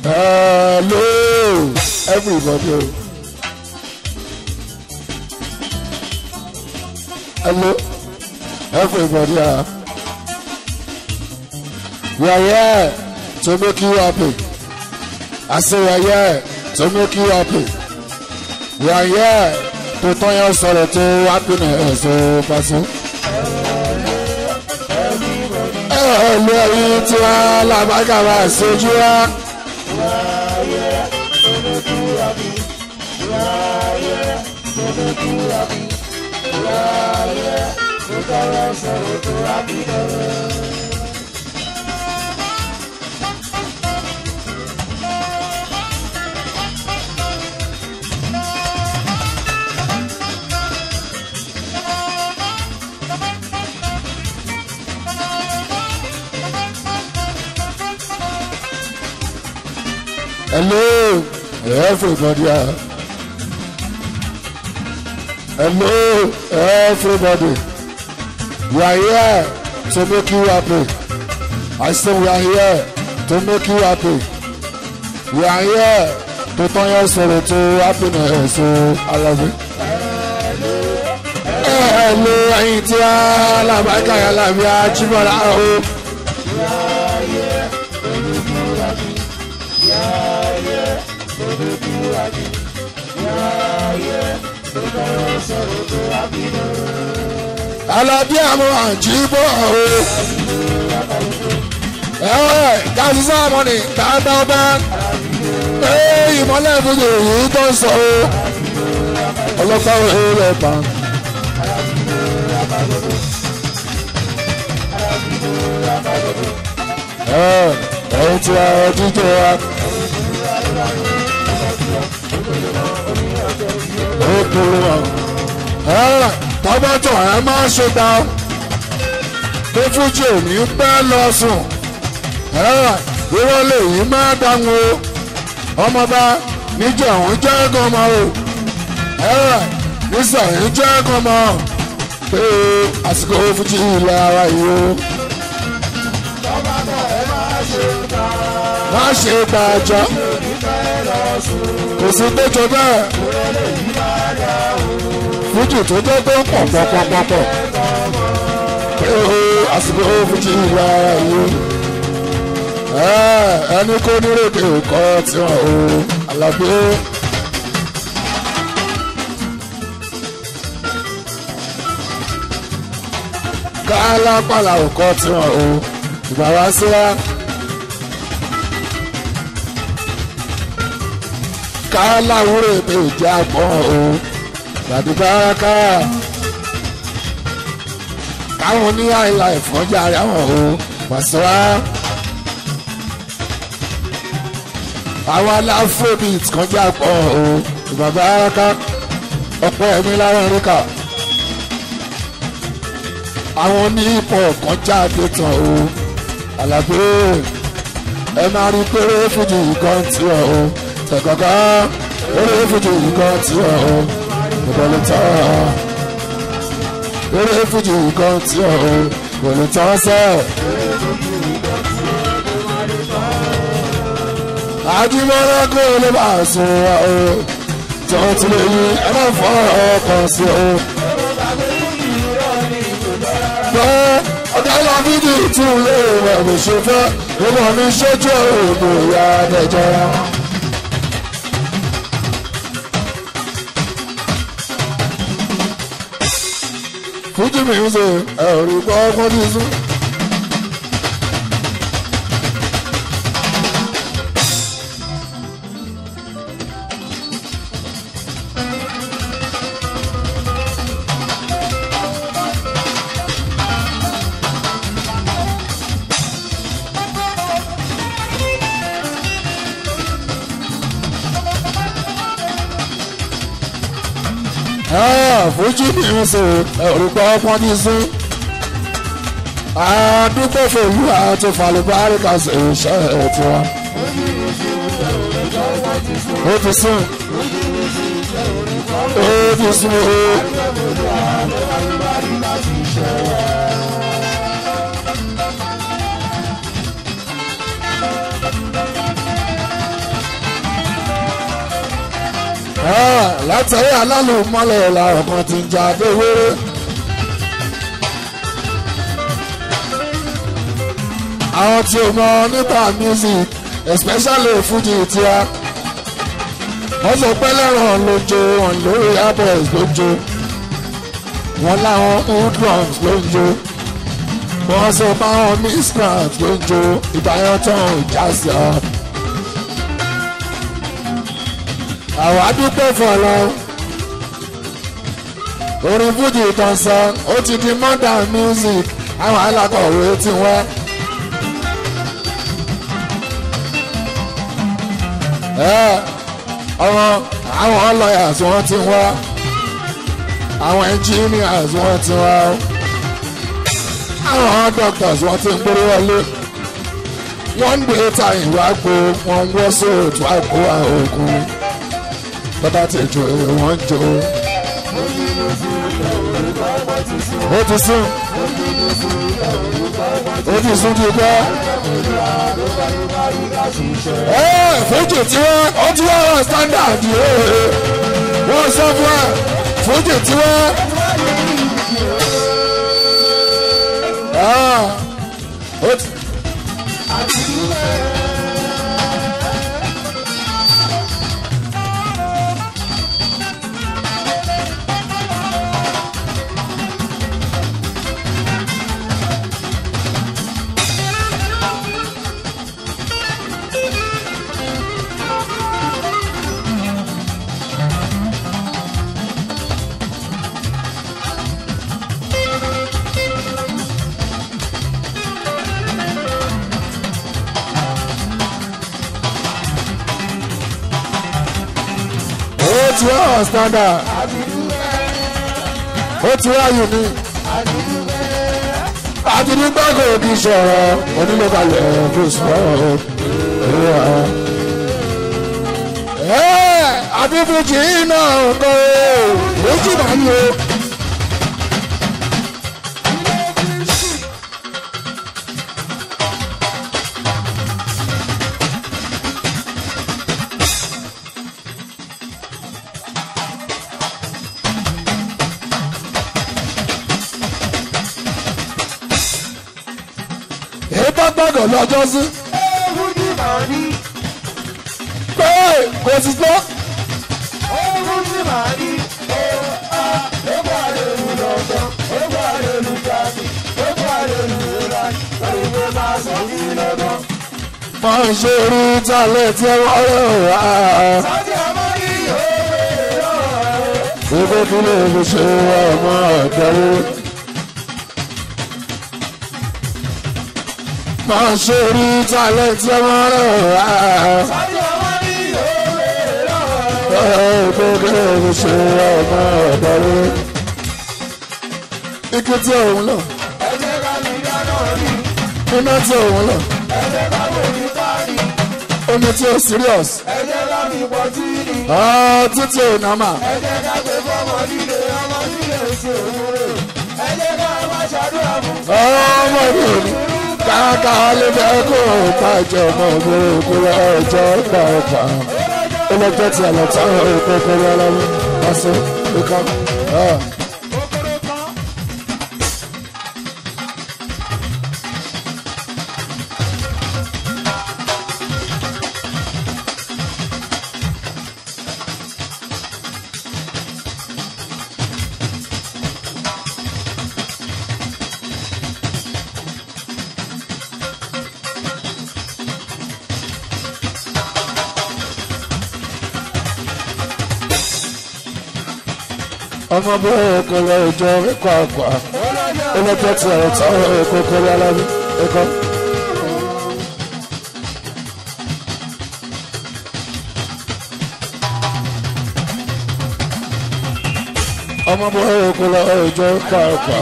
hello everybody. hello everybody. Uh, we are here to make you happy. I say we are here to make you happy. We are here to turn your sorrow to happiness. So, person. Hello, ẹ̀yin tí wọ́n lábàgàrà ṣojú wa. Hello, everybody. uh. Hello, everybody. We are here to make you happy. I say we are here to make you happy. We are here to turn your sorrow to happiness. So I love it. Hello, ẹ̀yin tí a lábàákà yà lábí ajímọ̀lá o. Alábí àmọ́ àjíbọ̀ o. Ẹ gáàsì sáàmù ni dáadáa ee ìmọ̀lẹ́ ìfúnjẹ èyí tó ń sọ o. Ọlọ́pàá ò hẹ́ rẹ̀ pa. Ẹ ẹ̀yin tí a jíjọ wa. Ó kúrò wọn tọ́gbọ́tọ̀ ẹ máa ṣe ta pé fújì ò ní pẹ́ lọ sùn irọ́ lè yí máa dáhùn o ọmọba níjọ òun jẹ́ gọmọ o nísàyìn jẹ́ gọmọ pé àsìkò fújì ilẹ̀ ara yìí o. má ṣe gbàjọ́ kò sí tó jọ bẹ́ẹ̀ fújì tó jẹ́ tó ń pọ̀ pọ̀pọ̀pọ̀pọ̀ àsìkò fújì ìlà yìí ẹni kó nírèké kọ́ tiwọn o Àlàbí. kálápàlà ò kọ́ tiwọn o ìgbà wá sí wa. káláwúrò ètò ìjà pọ̀ o gbàdúgbàràkà káwọn ní àìlà ìfọ́jà àwọn o pàṣẹwà àwọn aláfóbìt kọjá pọ̀ o ìbàbàràkà ọ̀pọ̀ ẹ̀mí láwọn ríkà àwọn ní ipò kọjá dẹ́tàn o Àlàbí ẹ máa rí péré fújì kan tí ọ o tẹ̀kọ̀kọ́ péré fújì kan tí ọ o ìbọ̀lẹ̀ tán eré fújì kan tí ò kò lè tán sẹ́. àdìmọ́lá kò lè bá a sùn wá o tí wọ́n ti lè yí ẹ máa fọ́ ọkàn sí o. bẹ́ẹ̀ ọ̀gá ìlà fídíò tún lè wẹ̀ bó ṣe fẹ́ ìwọ̀n mi ṣojú òògùn ìyá ẹ̀jẹ̀ wọn. fújì mi ń ṣe ẹ̀rí gbọ́ ọkọ ní sùn. fújì mi ń ṣe ẹ̀rí gbọ́ ọkọ ní sùn. àdúgbò fòlù àti falùbáríkà ṣe iṣẹ́ ẹ̀ tiwa. ó ti sùn. ó ti sùn o. látàrí alálùmọ́lẹ̀ làwọn kan ti ń jà déwéré. àwọn tí o mọ nípa music especially fuji tíá wọ́n sọ pé lẹ́ràn lójó wọn lórí airboys lójó wọn láwọn hoodlums lójó wọ́n sọ pé àwọn miscreants lójó ìbáyọ̀ tán ìjásí ọ́. àwọn adúpẹ́ fọlọ́ orin fuji kan sọ ó ti di modern music àwọn alákọ̀wé ti wá. àwọn àwọn lawyers wọ́n ti wá àwọn engineers wọ́n ti wá àwọn doctors wọ́n ti ń gbórí wọlé wọ́n ń dé ta ìwà gbo wọ́n ń wọ́ sóòtú àgbo àògùn bàbá ti jò wọ́n jò ó ti sún ó ti sún ti gbọ́ fújì tí wọ́n ó ti wá wọ́n standard wọ́n sọ fún wa fújì tí wọ́n. ó ti. ti wá ọ̀ standard ó ti wá unique àdìdúgbà kò kí sọ̀rọ̀ onílẹ̀balẹ̀ kò sọ̀rọ̀ àdìfújì náà kọ́ méjì máa ń lo. gbọ́dọ̀ lọ́jọ́ sí. ewu ní màrí. pé kò sí tó. ewu ní màrí. ewu a ewu àlelu lọ́dọ̀ ewu àlelu jáde ewu àlelu ìlà òyìnbó máa sọ ní lọ́dọ̀. máa ń ṣe irú tálẹ̀ tí wọ́n rẹ̀ wá. sájà máa ní òwe lọ́wọ́. ìgbé kí lè fi ṣe ọmọ ọ̀dọ́wó. máa ń ṣe irú tálẹ̀ tí wọ́n rẹ̀ wá. sájà máa ní òwe lọ́wọ́. ìgbé kí lè fi ṣe ọmọ ọ̀dọ́wó. ike tí òun lọ ẹ jẹ́ ká mi dáná rí. iná tí òun lọ ẹ jẹ́ ká mi ní káàdì. omi tí ó serious ẹ jẹ́ ká mi pọ̀ tí ní. ọ̀ títí ò nàmà. ẹ jẹ́ ká gbé fọ́mọ líle ọmọ líle ṣe òwúrò. ẹ jẹ́ ká má ṣàdúrà fún ọmọ mi ò ní káàkà lè fẹ́ kó tàjọ ọmọ mi kó lọ ọjọ́ gbà ọ̀pá ọlọ́jọ́ tí àlọ́ táwọn èkó kó lọ lọ́wọ́ lọ́sọ̀ ìkọ́. kòkòrò kan. ọmọ bí kó lọ ọjọ́ ìkọ́ àgbà ọlọ́jọ́ tí àlọ́ táwọn èkó kó lọ lọ́wọ́ ìkọ́. ọmọ bí kó lọ ọjọ́ ìkọ́ àgbà.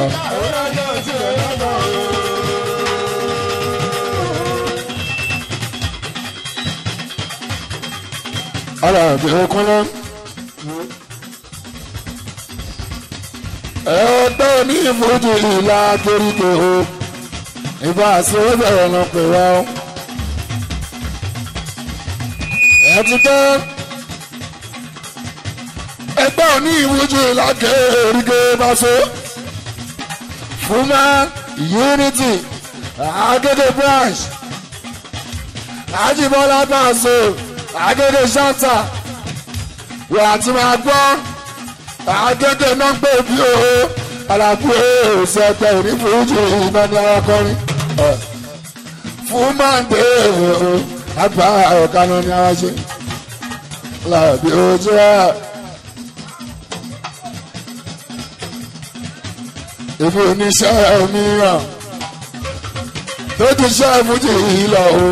ara àbí okun náà. ẹgbẹ́ ní ìfojú ìlà toríko o ìbá àṣírí ọ̀nà pè wá o. ẹ ti tẹ́ ẹgbẹ́ òní ìwújú lákèrèké báṣọ fúnmá unity agédé branch ajibola báṣọ agédé shanta wà á ti máa gbọ́ agédé náà gbé bí o alábú èèṣẹ́ ẹgbẹ́ òní ìwújú iná ní arákọrin fúnmá ń dé o àgbà ọ̀kan náà ní aráṣẹ láàbí ojú ẹ̀. èmi oníṣẹ́ mìíràn tó ti ṣe fújì yìí lọ o.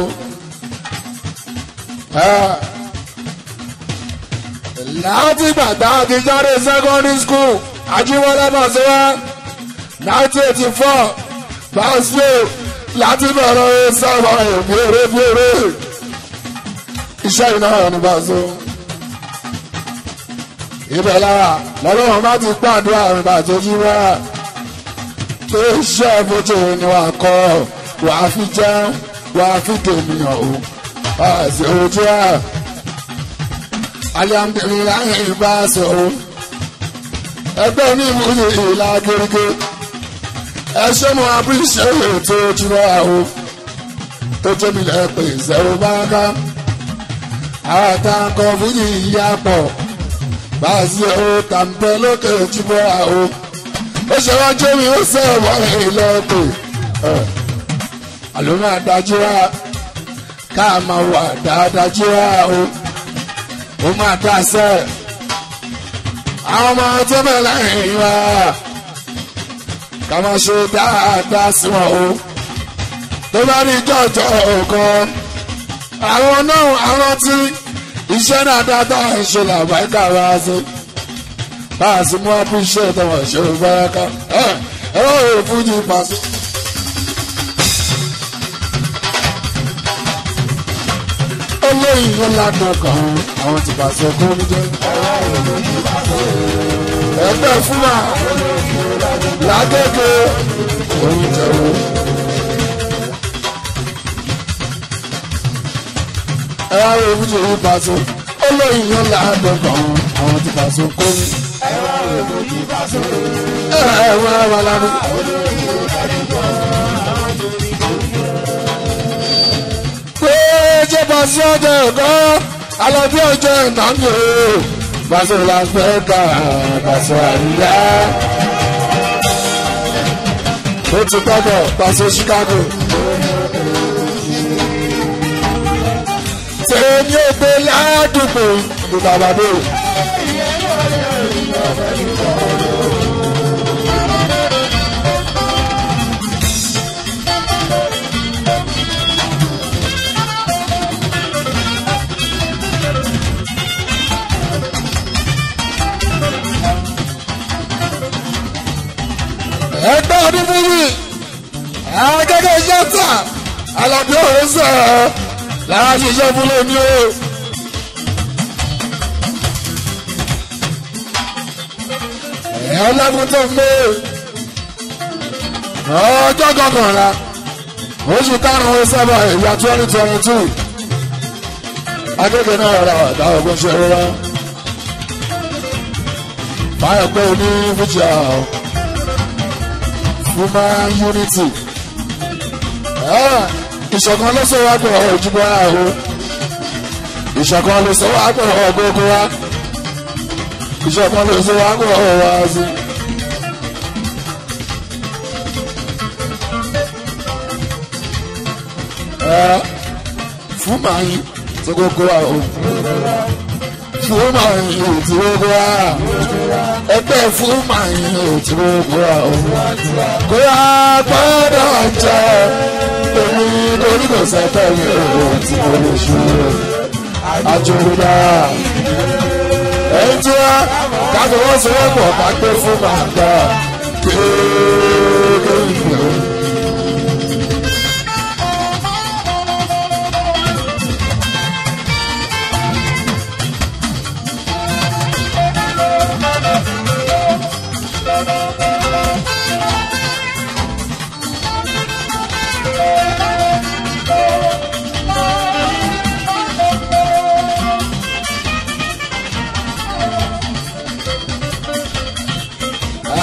láti gbàgbá ti jáde secondary school ajíwọlé bàṣẹwà nineteen eighty four bàṣẹ láti bẹ̀rẹ̀ sábà èmi eré bí eré iṣẹ́ iná ní bàṣẹ. ibẹ̀ lára lọ́lọ́run bá ti gbàdúrà mi bàjẹ́ jí wá pé iṣẹ́ fojú ni wà á kọ́ wà á fi jẹun wà á fi tèmíyàn o àti ojú ẹ̀ alihamdulilayi ìbá sọ o ẹgbẹ́ ní ìmúlò ìlà gẹ́gẹ́ ẹ ṣé mo abúlé ètò ojúmọ́ o tó tóbi lẹ́pẹ́ ìṣẹ́wó báńká àwọn àtàkọ́ fújì ìyá pọ̀ bá a sí o tàǹpẹ́ lókè ojúmọ́ o ó ṣe wá jẹ́ mi ó sẹ́ ọ̀wọ́ ìlọ́pẹ̀ àló máa dájú wá ká máa wà dáadájú wá o ó máa dá sẹ́ àwọn ọmọ tó bẹ̀ lẹ́yìn wá ká máa ṣe dáadáa sí wọn o tó bá ní jọ̀jọ̀ ọ̀kan àwọn náà àwọn tí iṣẹ́ náà dáadáa ń ṣe làbáyíká wá sí báàsì mú appreciate tọwọ́ ìṣòro báraka ẹ ẹ wọ́n rò fún yìí pàṣẹ. olóyìn ló ládùn kan àwọn ti pàṣẹ kún ní jẹ. ẹgbẹ́ fúnra lágége oyin jẹ́wọ́. ẹ wá rò fún yìí pàṣẹ olóyìn ló ládùn kan àwọn ti pàṣẹ kún ní ẹ wá wà lánàá. pé jẹ́ pàṣẹ ọjọ́ ẹ̀kọ́ alábí ọjọ́ ìnáwó pàṣẹ làǹfẹ́ ká pàṣẹ àríyá. ó ti gbọ́dọ̀ pàṣẹ Chicago. tèmi ò gbé ládùúgbò ìdàgbàdo. ẹgbẹ́ ọdún fúnmi akẹ́kẹ́ yẹta alábí ọ̀rẹ́ sẹ̀ ẹ́ lára ṣiṣẹ́ fún lóní o. ẹlẹ́gùn tó ń gbé ọjọ́ kọkànlá oṣù karùn-ún sábà ìyá twenty twenty two akẹ́kẹ́ náà rà ọ̀dà ọ̀gbọ́n ṣe rárá báyọ̀ pé o ní fújì àwọn human unity. ìṣọ̀kan ló sọ wá pọ̀ ojúbọ àhó ìṣọ̀kan ló sọ wá pọ̀ ọgógó wa ìṣọ̀kan ló sọ wá pọ̀ ọwọ́ azí. fún màáyí tó kókó wa o fún màáyí tí kókó wa ẹgbẹ́ fún màáyí tí kókó wa o kó yá gbọ́dọ̀ jẹ́ èmi lórí kò sẹ́tẹ̀ mi ò tí mo lè ṣe àjòrúdà èyí tí wá káfọwọ́sowọ́pọ̀ ká gbé fún màgbà kéékèèké.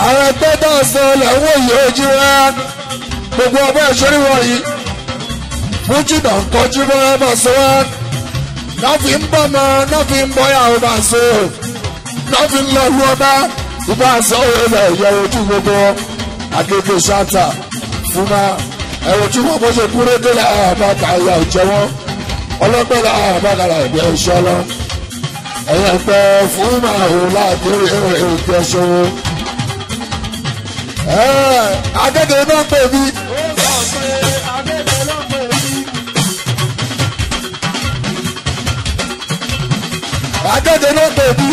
àwọn ẹgbẹ́ tó ń sọ lẹ́wọ́ yìí ojú wa gbogbo ọbẹ̀ ìṣòrí wọ̀nyí fújì náà ń kọjú bọ́lá bá sọ wá náà fi ń bọ́ mọ́ náà fi ń bọ́ yàrá bá sọ náà fi ń lọ lu ọba ìbá sọ ilẹ̀ ìyẹ ojú gbogbo agbègbè ṣáta fúnma ẹ̀rọ tí wọ́n bó ṣe kúrò délé àbáta ìyá ìjẹ wọn ọlọ́gbẹ́lá àbákàrà ìgbẹ́ iṣẹ́ lọ ẹ̀yẹ pẹ́ fúnma òun láàbí ìgbẹ́ ṣòwò agẹ́gẹ́ náà pè mí. agẹ́gẹ́ náà pè mí.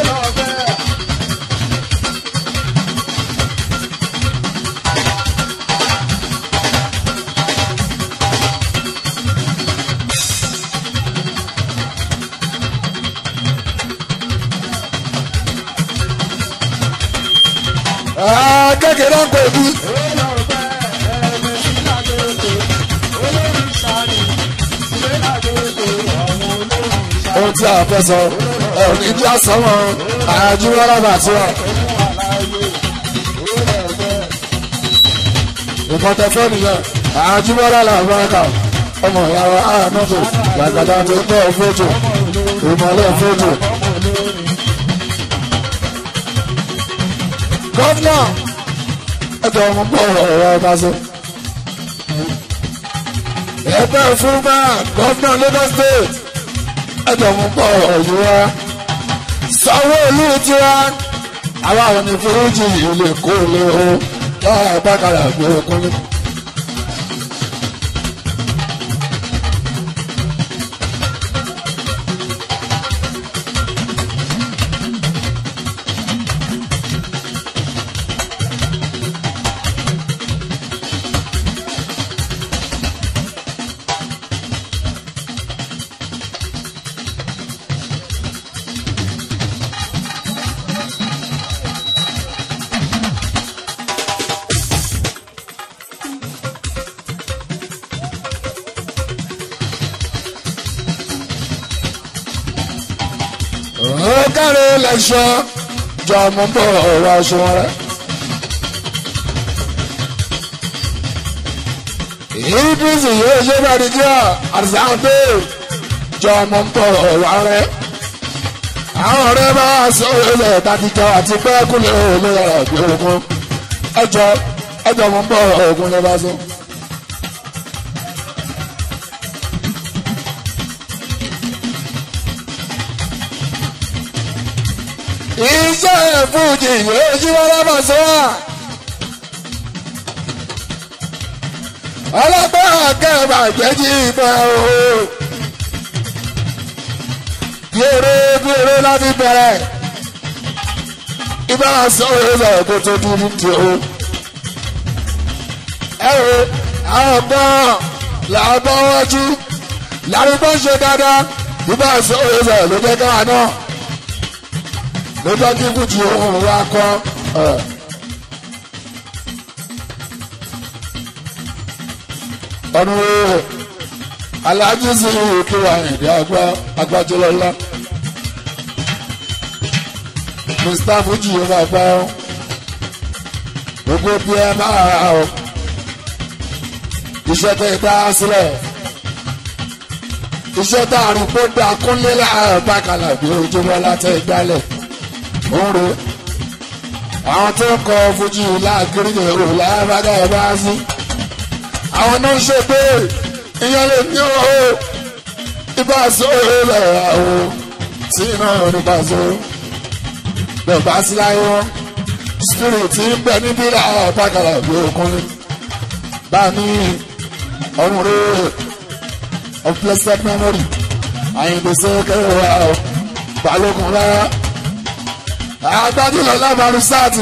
agẹ́gẹ́ náà pè mí. ohun tí a fẹ́ sọ ẹ̀rọ ní bí a sọ wọn àyájú rárá tí wà. nǹkan tẹ fẹ́ nìyẹn àyájú rárá làwọn ẹ̀ka ọmọ ìyàwó àánúfò gbàgàdà tó ń bọ̀ fótó ìmọ̀lẹ́ fótó. gọ́fúnà ẹ̀tọ́ ọmọ bọ̀ ọ̀rọ̀ ọba sọ. ẹgbẹ́ fún bá gọ́fúnà Lagos State ẹjọ mú pọ ọyọ wa sanwó-olú tiwa àwa àwọn ní fúrújì ilé kó lé o lára bákàrà gbé okúnlé. ọ̀gáre lẹ́sọ̀ jọ mú bọ̀ ọ̀rọ̀ aṣọ rẹ̀. ìdísì yóò ṣe bá di díẹ̀ àdìsáńdé jọ mú bọ̀ ọ̀rọ̀ rẹ̀. àwọn ọ̀rẹ́ bá sọ ilẹ̀ tàbíjọ àti pẹ́ẹ́kúlẹ̀ olóyè ọ̀gbìn ogun ẹjọ́ ẹjọ́ mú bọ̀ ogun lè bá sọ. iṣẹ́ fújì yóò ṣí wọ́n lọ́mọ̀ sí wa. ọlọ́pàá akẹ́wà gbẹ́jì ìbọn o. gbèrè gbèrè láti bẹ̀rẹ̀. ibà sọ̀rọ̀ ìlẹ̀ kó tó dúró tí o. ẹ wo àwọn ọgbọ́n làbọ̀ wájú làrúbọ̀ ṣe dáadáa ibà sọ̀rọ̀ ìlẹ̀ ló jẹ́ káwa náà lọ́jọ́ tí kùtù ohun wa kọ́ ọ̀nà aláàjì sí òkè àyìndé àgbà agbájọlọ́lá mr fuji yóò máa gbá ọ gbogbo bí ẹ máa ra ọ iṣẹ́ tẹ́ ẹ dá sílẹ̀ iṣẹ́ tá a rí kó dá kúnlé láàárọ̀ bákàlà bí ojúmọ́ látẹ̀ gbálẹ̀ òru àwọn tó ń kọ fojú láàkiri èrò lábàdà ẹ bá sí àwọn náà ń ṣe pé ìyẹn lè ní o ibà sóòrè lẹ́yà o tí iná nípa so bẹ́ẹ̀ bá sí láyé wọn spirit ń bẹ níbí láàárọ̀ bákàlà bí okùnrin bá ní ọrùn rẹ of blessed memory àyìnbó kẹrẹ wa balógun rárá agbájúlọ lábàrún sáàtì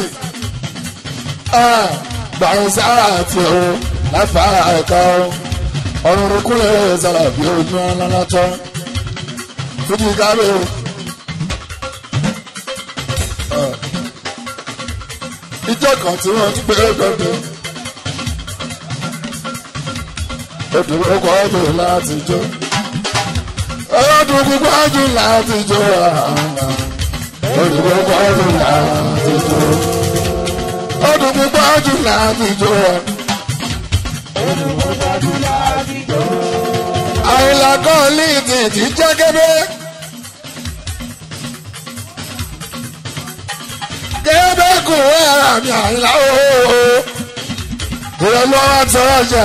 gbàrún sáàtì o láfàá ẹ̀ka ọ̀run rúkúlẹ̀ sára bí ojú ọlọ́lọ́tọ́ fújì kábẹ́ o. ìjọ kan tí wọ́n ti pé gbọ́dọ̀ odò ọkọ̀ ọdún láti jó ọdún gbogbo ọdún láti jó olùkọ́ ọdún láti jó. ó dùn púpọ̀ jù láti jó ẹ̀. àìlà kan líìtì tí jẹ́ kébé. kébé kù ẹ̀rà mi àìlà ooo. ìrọ̀lú ọ̀rọ̀ tọrọ jẹ.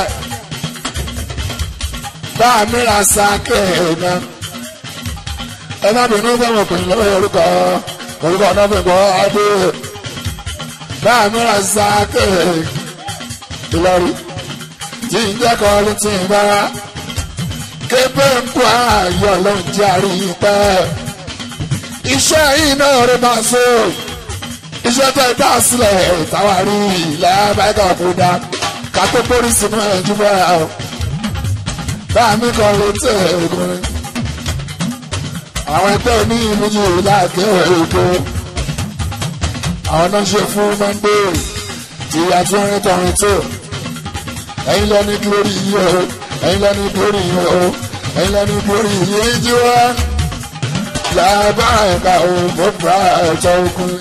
bá a mìíràn sáké náà. ẹ má bínú fẹ́ràn pè lọ́wọ́ orúkọ orúkọ náà fi gbọ́ adé. bá a mìíràn sáké Ìlọrin tí ń jẹ́ kọrin tí ń bára kébé ń kó ayọ̀ ló ń jarí pẹ́. iṣẹ́ yìí náà rí máa so iṣẹ́ tó dá sílẹ̀ táwa rí ilẹ̀ abẹ́kọ̀ kó dá ká tó pórí sínú ẹ̀jú bẹ́ẹ̀ o. bá mi kàn ló tẹ̀ ẹ̀gbọ́n. àwọn ẹgbẹ́ ní ìlú yìí láàgé èkó. àwọn náà ṣe fún monday tí a ti rìn tọrin tó. ẹ̀yin lọ ní glory yìí o ẹ̀yin lọ ní glory yìí o ẹ̀yin lọ ní glory yìí jí wá. làbá ẹ̀ka o mo bá ẹ̀jọ̀ okùn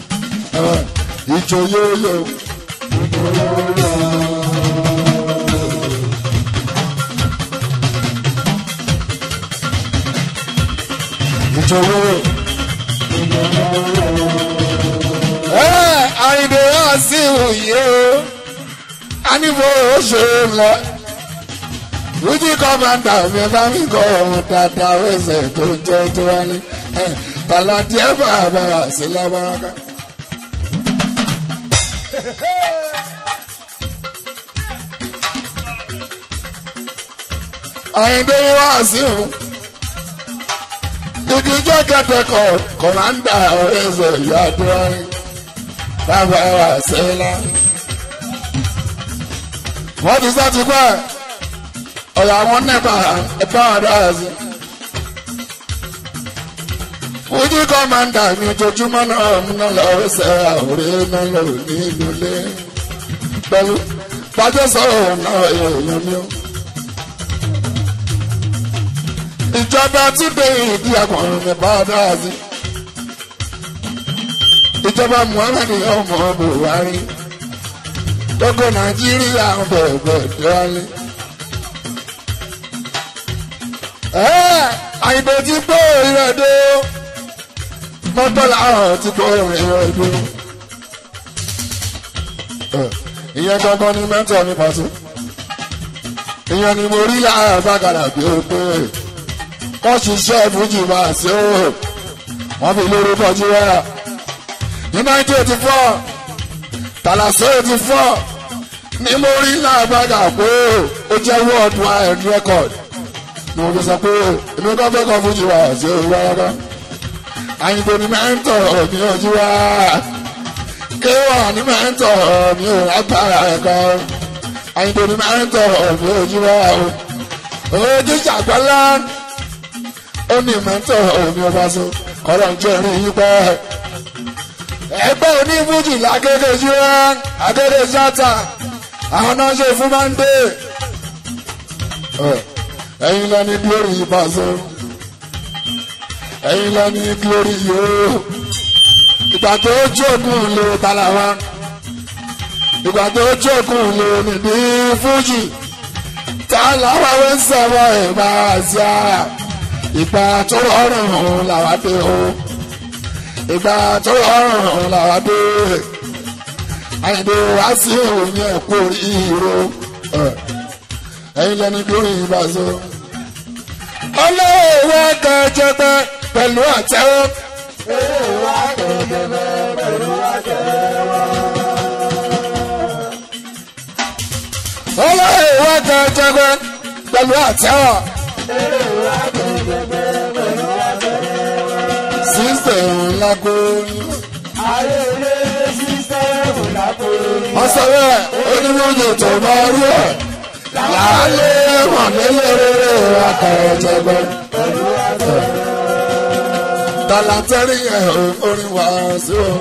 ìjọ yóò yọ. ìjọwọ́. ẹ àyìnbó wá sí òye o a ní bó o ṣe ń lọ. Wújí kọ́mándà mi bá mi kọ́ ọ̀hún dáadáa wẹ̀sẹ̀ tó jẹ́ tó wá ní. Tàlà díẹ̀ bàbá sí lábáraká. Àyìndé wá sí òun ìdíjọ́ kẹtẹkọ̀ kọ̀mándà ọ̀rẹ́sẹ̀ ìyáàdúrà bàbá wa sẹ́lá. wọ́n ti sá ti pẹ́ ọ̀yà àwọn nẹ́pà ẹ̀bá àdáyà sí. fújì kọ́mándà mi ojoojúmọ́ náà múná lọ́rẹ́sẹ̀ àwòrán náà lò ní ìlú lé. pẹ̀lú bàjẹ́ sọ̀rọ̀ náà èèyàn mi ó. ìjọba túnde ìdí akọrin ní bàdáàzì ìjọba muhammed ọmọ buhari gbogbo nàìjíríà ń bẹ̀rẹ̀ dọ́lé. àyìnbó ti gbó ìrẹ̀dó mọ́tọ́lá ọ̀hún ti gbó ìrẹ̀dó. ìyẹn gangan ni mẹ́tọ̀ mi pàṣẹ. ìyẹn ni mo rí láàárọ̀ bá kàdà bí ó pé wọ́n ṣiṣẹ́ ìfújì máa ṣe ó wọ́n fi lórúkọ jíwá ní nineteen eighty four tàlàsó eighty four ní mo rí láàbàgà pé ó jẹ́ world wide record ni mo fi sọ pé èmi kọ́ fẹ́ kọ́ fújì wá ṣe ó rárá àyìnbó ni mẹ́ńtọ̀ mi ò jíwá kéwà ní mẹ́ńtọ̀ mi ò lágbára ẹ̀kọ́ àyìnbó ni mẹ́ńtọ̀ mi ò jíwá ojú ṣàgbọ́lá ó ní mẹ́tọ̀ omi ọba so kọ́lọ̀ ń jẹ́ rí yí pẹ́. ẹgbẹ́ onífújì lágége jíwá agége sátà àwọn náà ṣe fún mọ́ndé. ẹ̀yin lọ ní glory ìbáṣọ ẹ̀yin lọ ní glory yóò ìgbà tó jókòó lè tàlàwà ìgbà tó jókòó lè nìdí fújì tàlàwà wẹ́ sọ̀rọ̀ ẹ̀ máa ṣá ìgbà tó rọrùn làwa dé o ìgbà tó rọrùn làwa dé àyìnbó wá sí òun ẹ̀kú ìró ẹ̀yin lẹ́ni lórí ìbáṣọ. olówó kẹjẹgbẹ pẹ̀lú àtẹ́wọ́. olówó kẹjẹgbẹ pẹ̀lú àtẹ́wọ́. olówó kẹjẹgbẹ pẹ̀lú àtẹ́wọ́. sísẹ̀mù lágbóyún. ayẹyẹ sísẹ́mù lágbóyún. wọ́n sọ bẹ́ẹ̀ onímọ̀jọ tó máa rú ẹ̀ lálẹ́ mọ̀lẹ́lẹ́rẹ́ akẹ̀jẹ̀gbẹ́. tàlàtẹ́rì ẹ̀ orin wá sí o.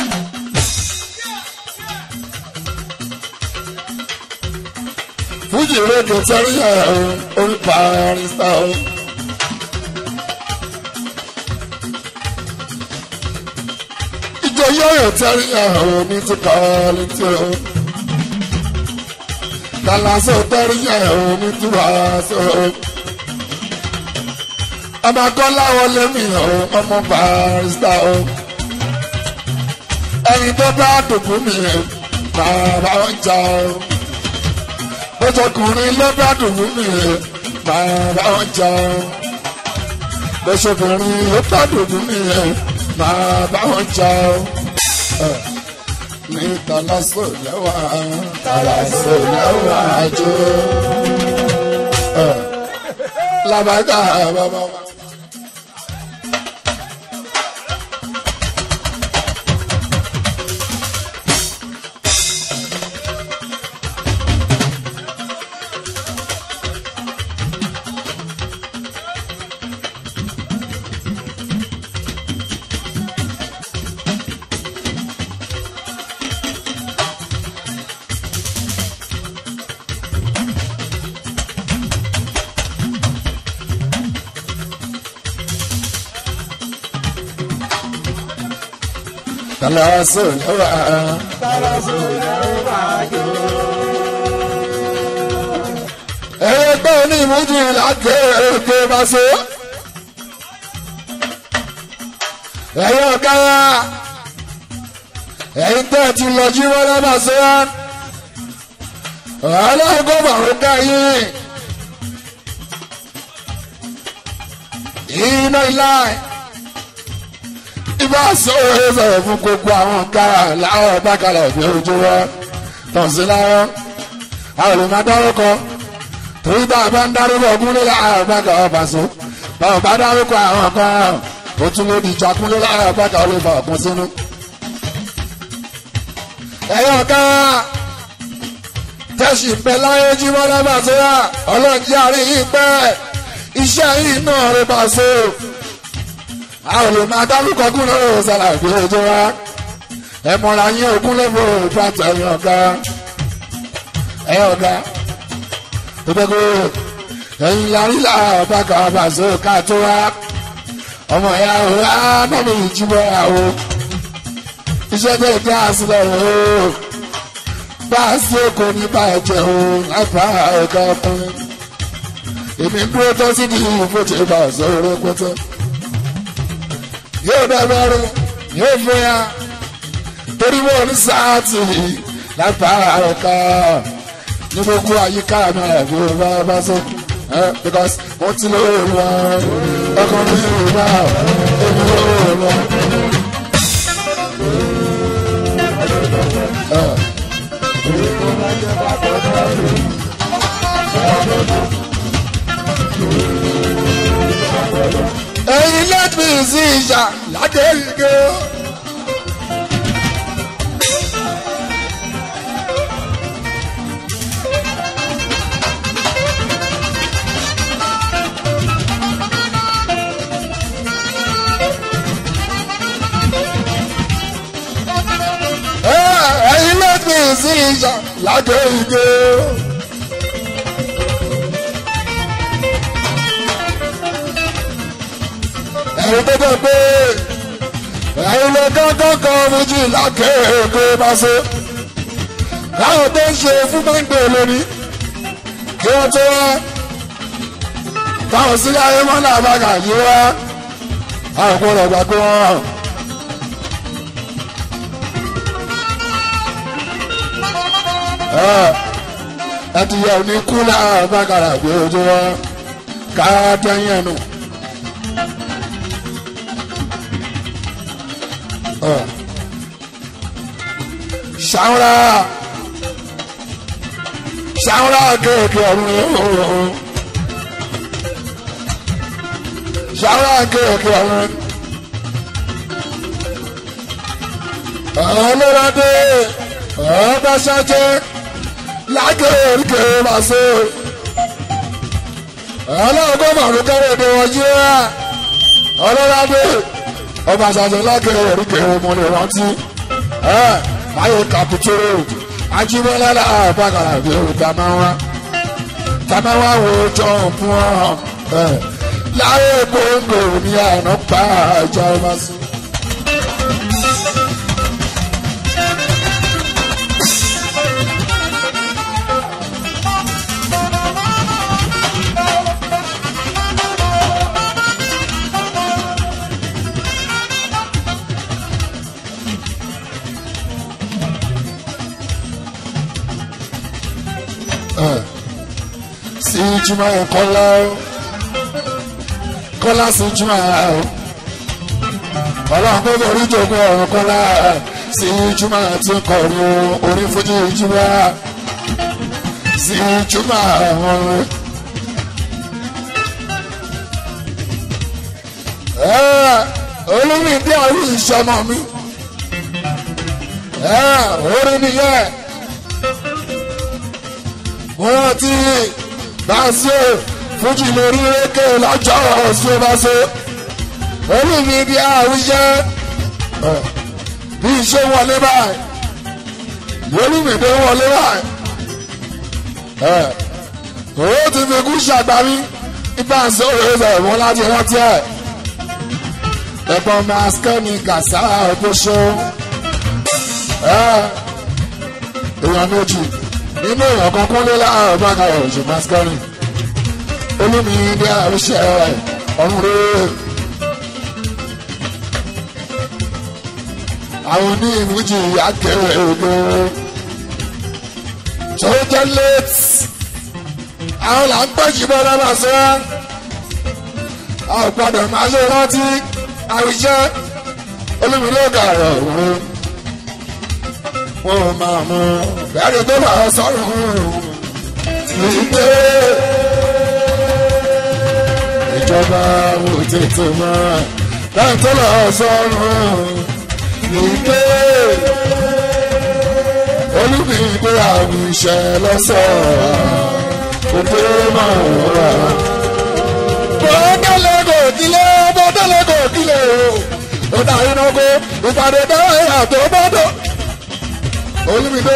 fújì rédíò tẹ́rì ẹ̀ orin barista o. ìjọ yóò tẹ́rí ẹ̀hún mi ti kọ́ létí o. Kàlàsó tẹ́rí ẹ̀hún mi ti wá sí o. Ọmọ Kọ́lá wọlé mi o, ọmọ Barrister o. Ẹni tó bá dùnkù mi bàbá ọjà o. Bọ́sọkùnrin ló bá dùnkù mi bàbá ọjà o. Bọ́sọkùnrin ló bá dùnkù mi bàbá ọjà o ní tàlásò lẹ́wà tàlásò lẹ́wà jò. Lábàgà bàbá wa. Tàlásò lẹ́wà. Tàlásò lẹ́wà jò. Ẹgbẹ́ onímọ̀jì láti èké bá so. Ẹ̀yin ọ̀gá ẹ̀yin tẹ́ ti lọ jí wọ́n lábàá sí wa. Ọlọ́run kò bàrún ká yín. Iná ilá ibà sọ̀rọ̀ ẹ̀ sọ̀rọ̀ fún gbogbo àwọn ọ̀gá láwọn ọ̀gá kalẹ̀ fi ojú wọn. Tọ̀sí láwọn àwọn olè máa dárúkọ torí bá a bá ń dárúkọ kúnlé láàárọ̀ bàkà ọba so bá a bá dárúkọ àwọn kan ó tún ló di ìjà kúnlé láàárọ̀ bàkà ó lè fa ọ̀kun sínú. ẹ̀yọ́ kan tẹ̀sí pẹ́ láyé jí wọ́n lábà tó yà ọlọ́ọ̀jì àárín yìí pẹ́ iṣẹ́ yìí náà rẹ̀ bá so. àwọn olè máa dárúkọ kúnlé ọ̀rọ̀ sàlàyé ojú wa ẹ̀ mọ̀ra yín òkúnlé fún òòtú àtẹ̀yìn ọ̀gá ẹ̀yọ́ ọ̀gá gbogbo ẹyin yarí la bàkà bàzọ ká tó wá ọmọ ya o anọmọ ìjìbọ ya o iṣẹ́ tẹ kí a sílẹ̀ o bá a sí èkó ní bàjẹ́ o lápá ẹ̀ka ọkùnrin èmi dúró tó sí di ìfòtí bàzọ rẹpẹtẹ yóò dẹ́gbẹ́rún yóò fún ya torí wọn ní sáàtì lápá ẹ̀ka ní gbogbo àyíká mi àbí ọba bá sọ because wọ́n ti lóore wọn ọkàn mi ò bá èmi lóore wọn. ẹ̀yin lẹ́tí sí ìṣà láti ìgbé. ẹ̀yin lẹ́tí sí ìṣà láti ìgbé. ẹ̀yin tó jẹ́ pé ẹ̀yin lọ gángan kan méjì lákèéké bá ṣe káwọn tó ń ṣe fún gbẹ́ngbẹ́ lórí kí wọ́n tó wá táwọn sílé ayé mọ́ náà bá kà yí wá àwọn kò lọ gbà pé wọ́n hàn. ẹ ti yẹ òní kú náà bá kàrà gbé ojú wọn ká dẹ́yìn ẹnu. ṣàwùrà ṣàwùrà kéèké ọ̀run ooo ṣàwùrà kéèké ọ̀run ọlọ́dẹ ọba ṣáṣẹ lágéèké màṣẹ ọlọ́gbọ́n màrún kẹ́rẹ́dẹ́ wọ́n yé wa ọlọ́dẹ ọba ṣáṣẹ lágéèké ọmọdé rántí báyọ̀ kàpùtúrò ajímọ́lá àbákàrà bí o tàmáwá tàmáwá wo jọ fún ọ láyé gbòǹgbò ní àná pa àjà ọba sí. jùmọ̀ ẹ̀ kọ́lá o kọ́lá sí jùmọ̀ ẹ̀ o ọlọ́run kó borí jogún ọ̀run kọ́lá sí jùmọ̀ tí kọ̀ọ̀rọ̀ orí fújì jùmọ̀ sí jùmọ̀ ọ̀run. olómi bí àwọn ìṣọmọ mi orí nìyẹn mo rántí báṣọ fújì lórí rékè lọ́jọ́ ọ̀ṣun báṣọ olómi bí àwọn iṣẹ́ bí iṣẹ́ wọlé báyìí olómi bí wọlé báyìí owó ti fi kú ṣàgbárí ibà ń sọ òye rẹ̀ wọ́n láti rántí ẹ̀ ẹ̀gbọ́n maskẹ́ni gàṣà ọ̀gbọ́sọ èèyàn méjì nínú èèyàn kan kún lé láàárọ̀ bága ọ̀jọ̀ maskẹ́ni olómi ní àríṣẹ́ ọ̀run rẹ̀ àwọn ní ìmújì àkẹrẹ ògbó tó jẹ́ late àwọn là ń pẹ̀jù bọ́ lọ́nà sọ́ra àwọn gbọ́dọ̀ máa ṣe rántí àwùjọ olùmílọ́gà rẹ̀ òun wọn máa mú bẹ́ẹ̀rẹ̀ tó bá sọ̀rọ̀ wípé ìjọba wò tètè mọ́ bẹ́ẹ̀ tó lọ sọ̀rọ̀ wípé olùmílọ́gà àwùjọ lọ́sọ̀rọ̀ òde máa wà. bọ́dọ̀lẹ̀ kò kílẹ̀ bọ́dọ̀lẹ̀ kò kílẹ̀ o. ó dà iná kó ìpàdé dáhà tó bọ́dọ̀. olùmídé.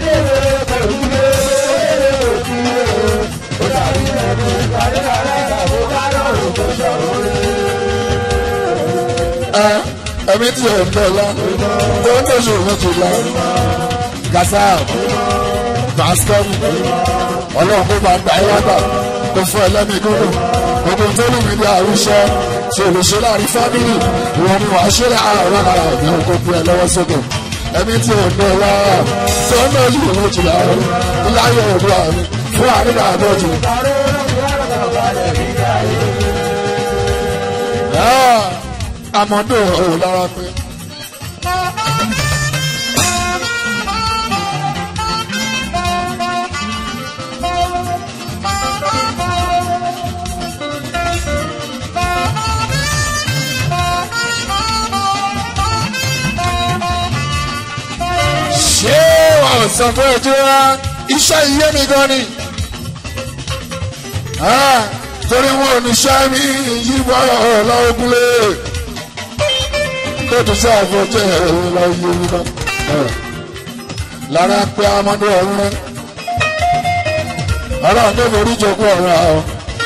ẹ̀mí tí ò ń bọ̀ lọ tó ń tẹ̀sí òun ti lọ. gàṣà bàṣkọ́mù ọlọ́run kó bá gba ẹwà gbà kó fún ẹlẹ́mì gbọ́dọ̀ gbogbo tó lù mí bí àrùṣẹ́ tí o lè ṣe láàrin fámìlì ìwọ ni wàá ṣe láàárọ̀ ara mi kó gbé ẹ lọ́wọ́ sókè ẹni tí ò ní ọlá tó ń lọ́ọ́ yìí lójú láàárọ̀ láyé òdu àmì fún àríwá àdójú. àmọ́dún ò lára pé. ṣé wọn sọ fún ẹjọ́ wa iṣẹ́ iye mi gan ni torí wọn ò ní ṣẹ́ mi yíwọ́ lọ́gúnlé tó tún sí àfọ̀jẹ́ lọ́yẹ̀ mi kan lára pé amadu ọ̀run rẹ ọlọ́run tó forí jogún ọ̀run àwọn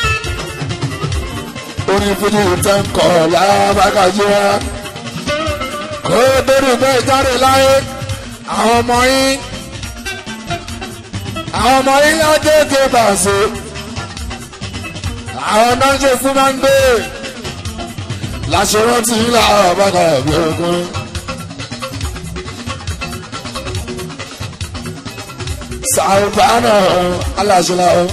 orin fújì tẹ́ ń kọ̀ lábàkàjẹ́ wa kó torí bẹ́ẹ̀ jáde láyé àwọn ọmọ yín àwọn ọmọ yín lágége bàṣẹ àwọn náà ń ṣe fún máa ń gbé láṣẹrántí ńlá àbákàrà bí ogun. sàrùbánà aláṣẹlá o.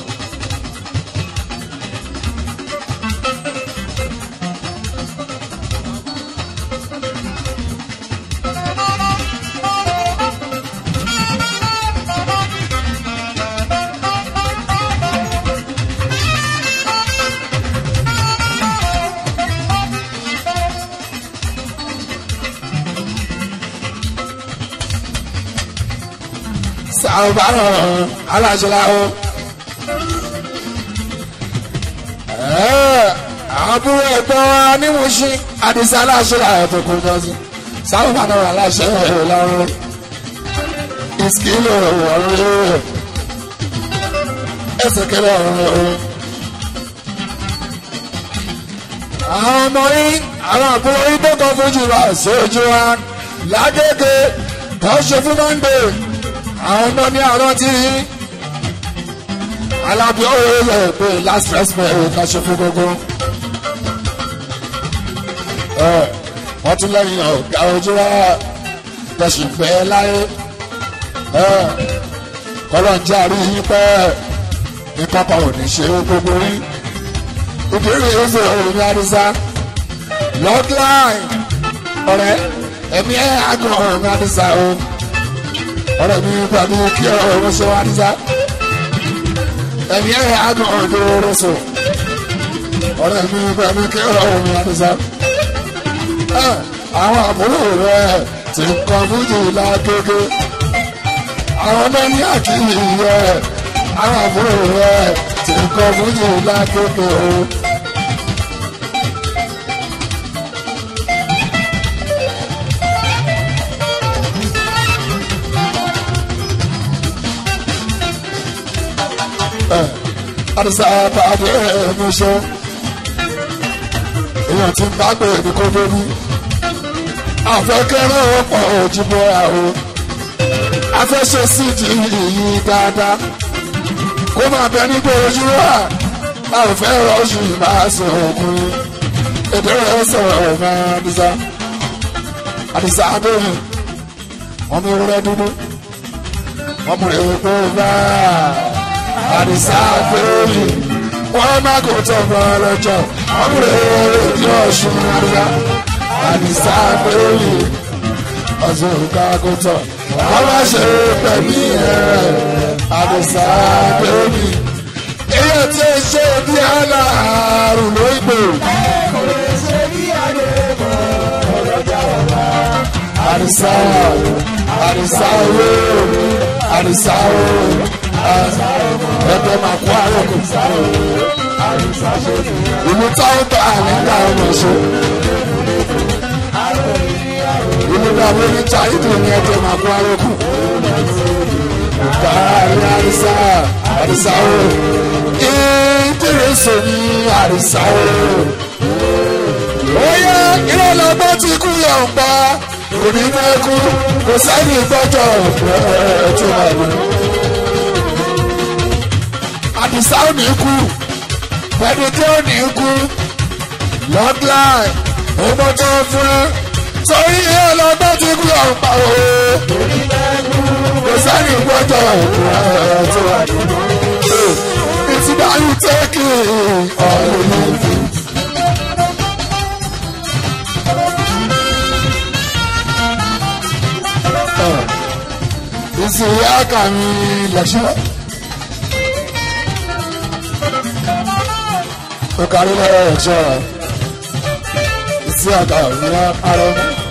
sàrùbánà aláṣẹlá o. àbúrò ẹ̀gbọ́n wa ní Mùṣín àdìsá aláṣẹlá tó kún jọ sí sàrùbánà aláṣẹ lọ́rùn ìsìkìlò ọ̀rọ̀ ẹsẹ̀kẹ̀lẹ̀ ọ̀rọ̀ àwọn ọmọ yín àwọn àbúrò yín tó kọ́ fojú wa sójú wa lágége tó ṣe fún mọ́ndé àwọn ọmọ ní àárọ̀ tí alábí ọ̀rọ̀ yẹ pé last respect ẹ̀ ká ṣe fún gbogbo. wọ́n tún lẹ́yìn ọ̀gá ojú wa tẹ̀sí pẹ́ láyé kọ́lọ̀ ń jẹ́ àrí yín pẹ́ ìpapà ò ní ṣe é gbogbo rí ìdírí ìṣe òun àdìsá lọ́gláì ọ̀rẹ́ ẹ̀mí ẹ̀ àgọ́ òun àdìsá o ọ̀rẹ́ mi pàdé kí ọ̀rọ̀ ṣe wá àdìsá ẹ̀mí ẹ̀ àgọ́ òun tó rọ̀ sọ ọ̀rẹ́ mi pàdé kí ọ̀rọ̀ àdìsá àwọn àbúrò rẹ̀ ti ń kọ́ fújì lágbègbè àwọn náà ní àkíyè rẹ̀ àwọn àbúrò rẹ̀ ti ń kọ́ fújì lágbègbè o. àdìsá pàdé ẹ̀mọ́ṣọ́ èèyàn ti ń bá gbé ẹni kó lórí àfẹ́kẹ́rẹ́ ọ̀pọ̀ òjìbọ̀ àwọ̀ afẹ́ṣe síìdì yìí dáadáa kó máa bẹ nígbà ojú wa a ò fẹ́ rọ́ọ̀ṣù máa sọ ọkùnrin èdè rẹ̀ sọ̀rọ̀ máa àdìsá àdìsá abẹ́rẹ́ wọn mú ewúrẹ́ dúdú wọn mú epo bá àdìsá abẹ́rẹ́ wọn má kó tọ̀ bọ́ lọ́jọ́ wọn mú ewúrẹ́ tí ọ̀ṣun àdìsá àdìsá abẹ́rẹ́ ọ̀ṣun kákótọ̀ wọ́n má ṣe pẹ̀lú ẹ̀ àdìsá abẹ́rẹ́ èyí tí ó ṣe bí aláàrùn ló ń gbò. kò lè ṣe bí àdébọ̀ ọlọ́jà ọ̀la. àdìsá àdìsá owó àdìsá owó ẹgbẹ́ máa kó àròkù. àdìsá ṣe nìyẹn. ìlú táwọn bá àlẹ́ńdà ọmọ ṣe. ìlú dàbí ní cháìdì ní ẹgbẹ́ máa kó àròkù. káàrí àdìsá àdìsá owó ìdírẹ́sẹ̀ ní àdìsá owó. Oyè ìrọ̀lọ́gbọ́n ti kú yọ̀ǹpa kò ní fẹ́ kú kò sẹ́ni gbọ́jọ́ ẹ̀ tó máa lò. Àdìsá ò ní kú pẹ̀lú tí ò ní kú lọ́gláì ọmọ tó fún ẹ sórí ìrọ̀lọ́gbọ́n ti kú yọ̀ǹpa o kò sẹ́ni gbọ́jọ́ ẹ̀ tó máa lò. It's about you taking all of me. ìsìnyá kàmi lẹ́sẹ̀. ó kárí lọ́wọ́ ẹ̀ṣọ́ rẹ̀ ìsì àgbà òmìnira arọ.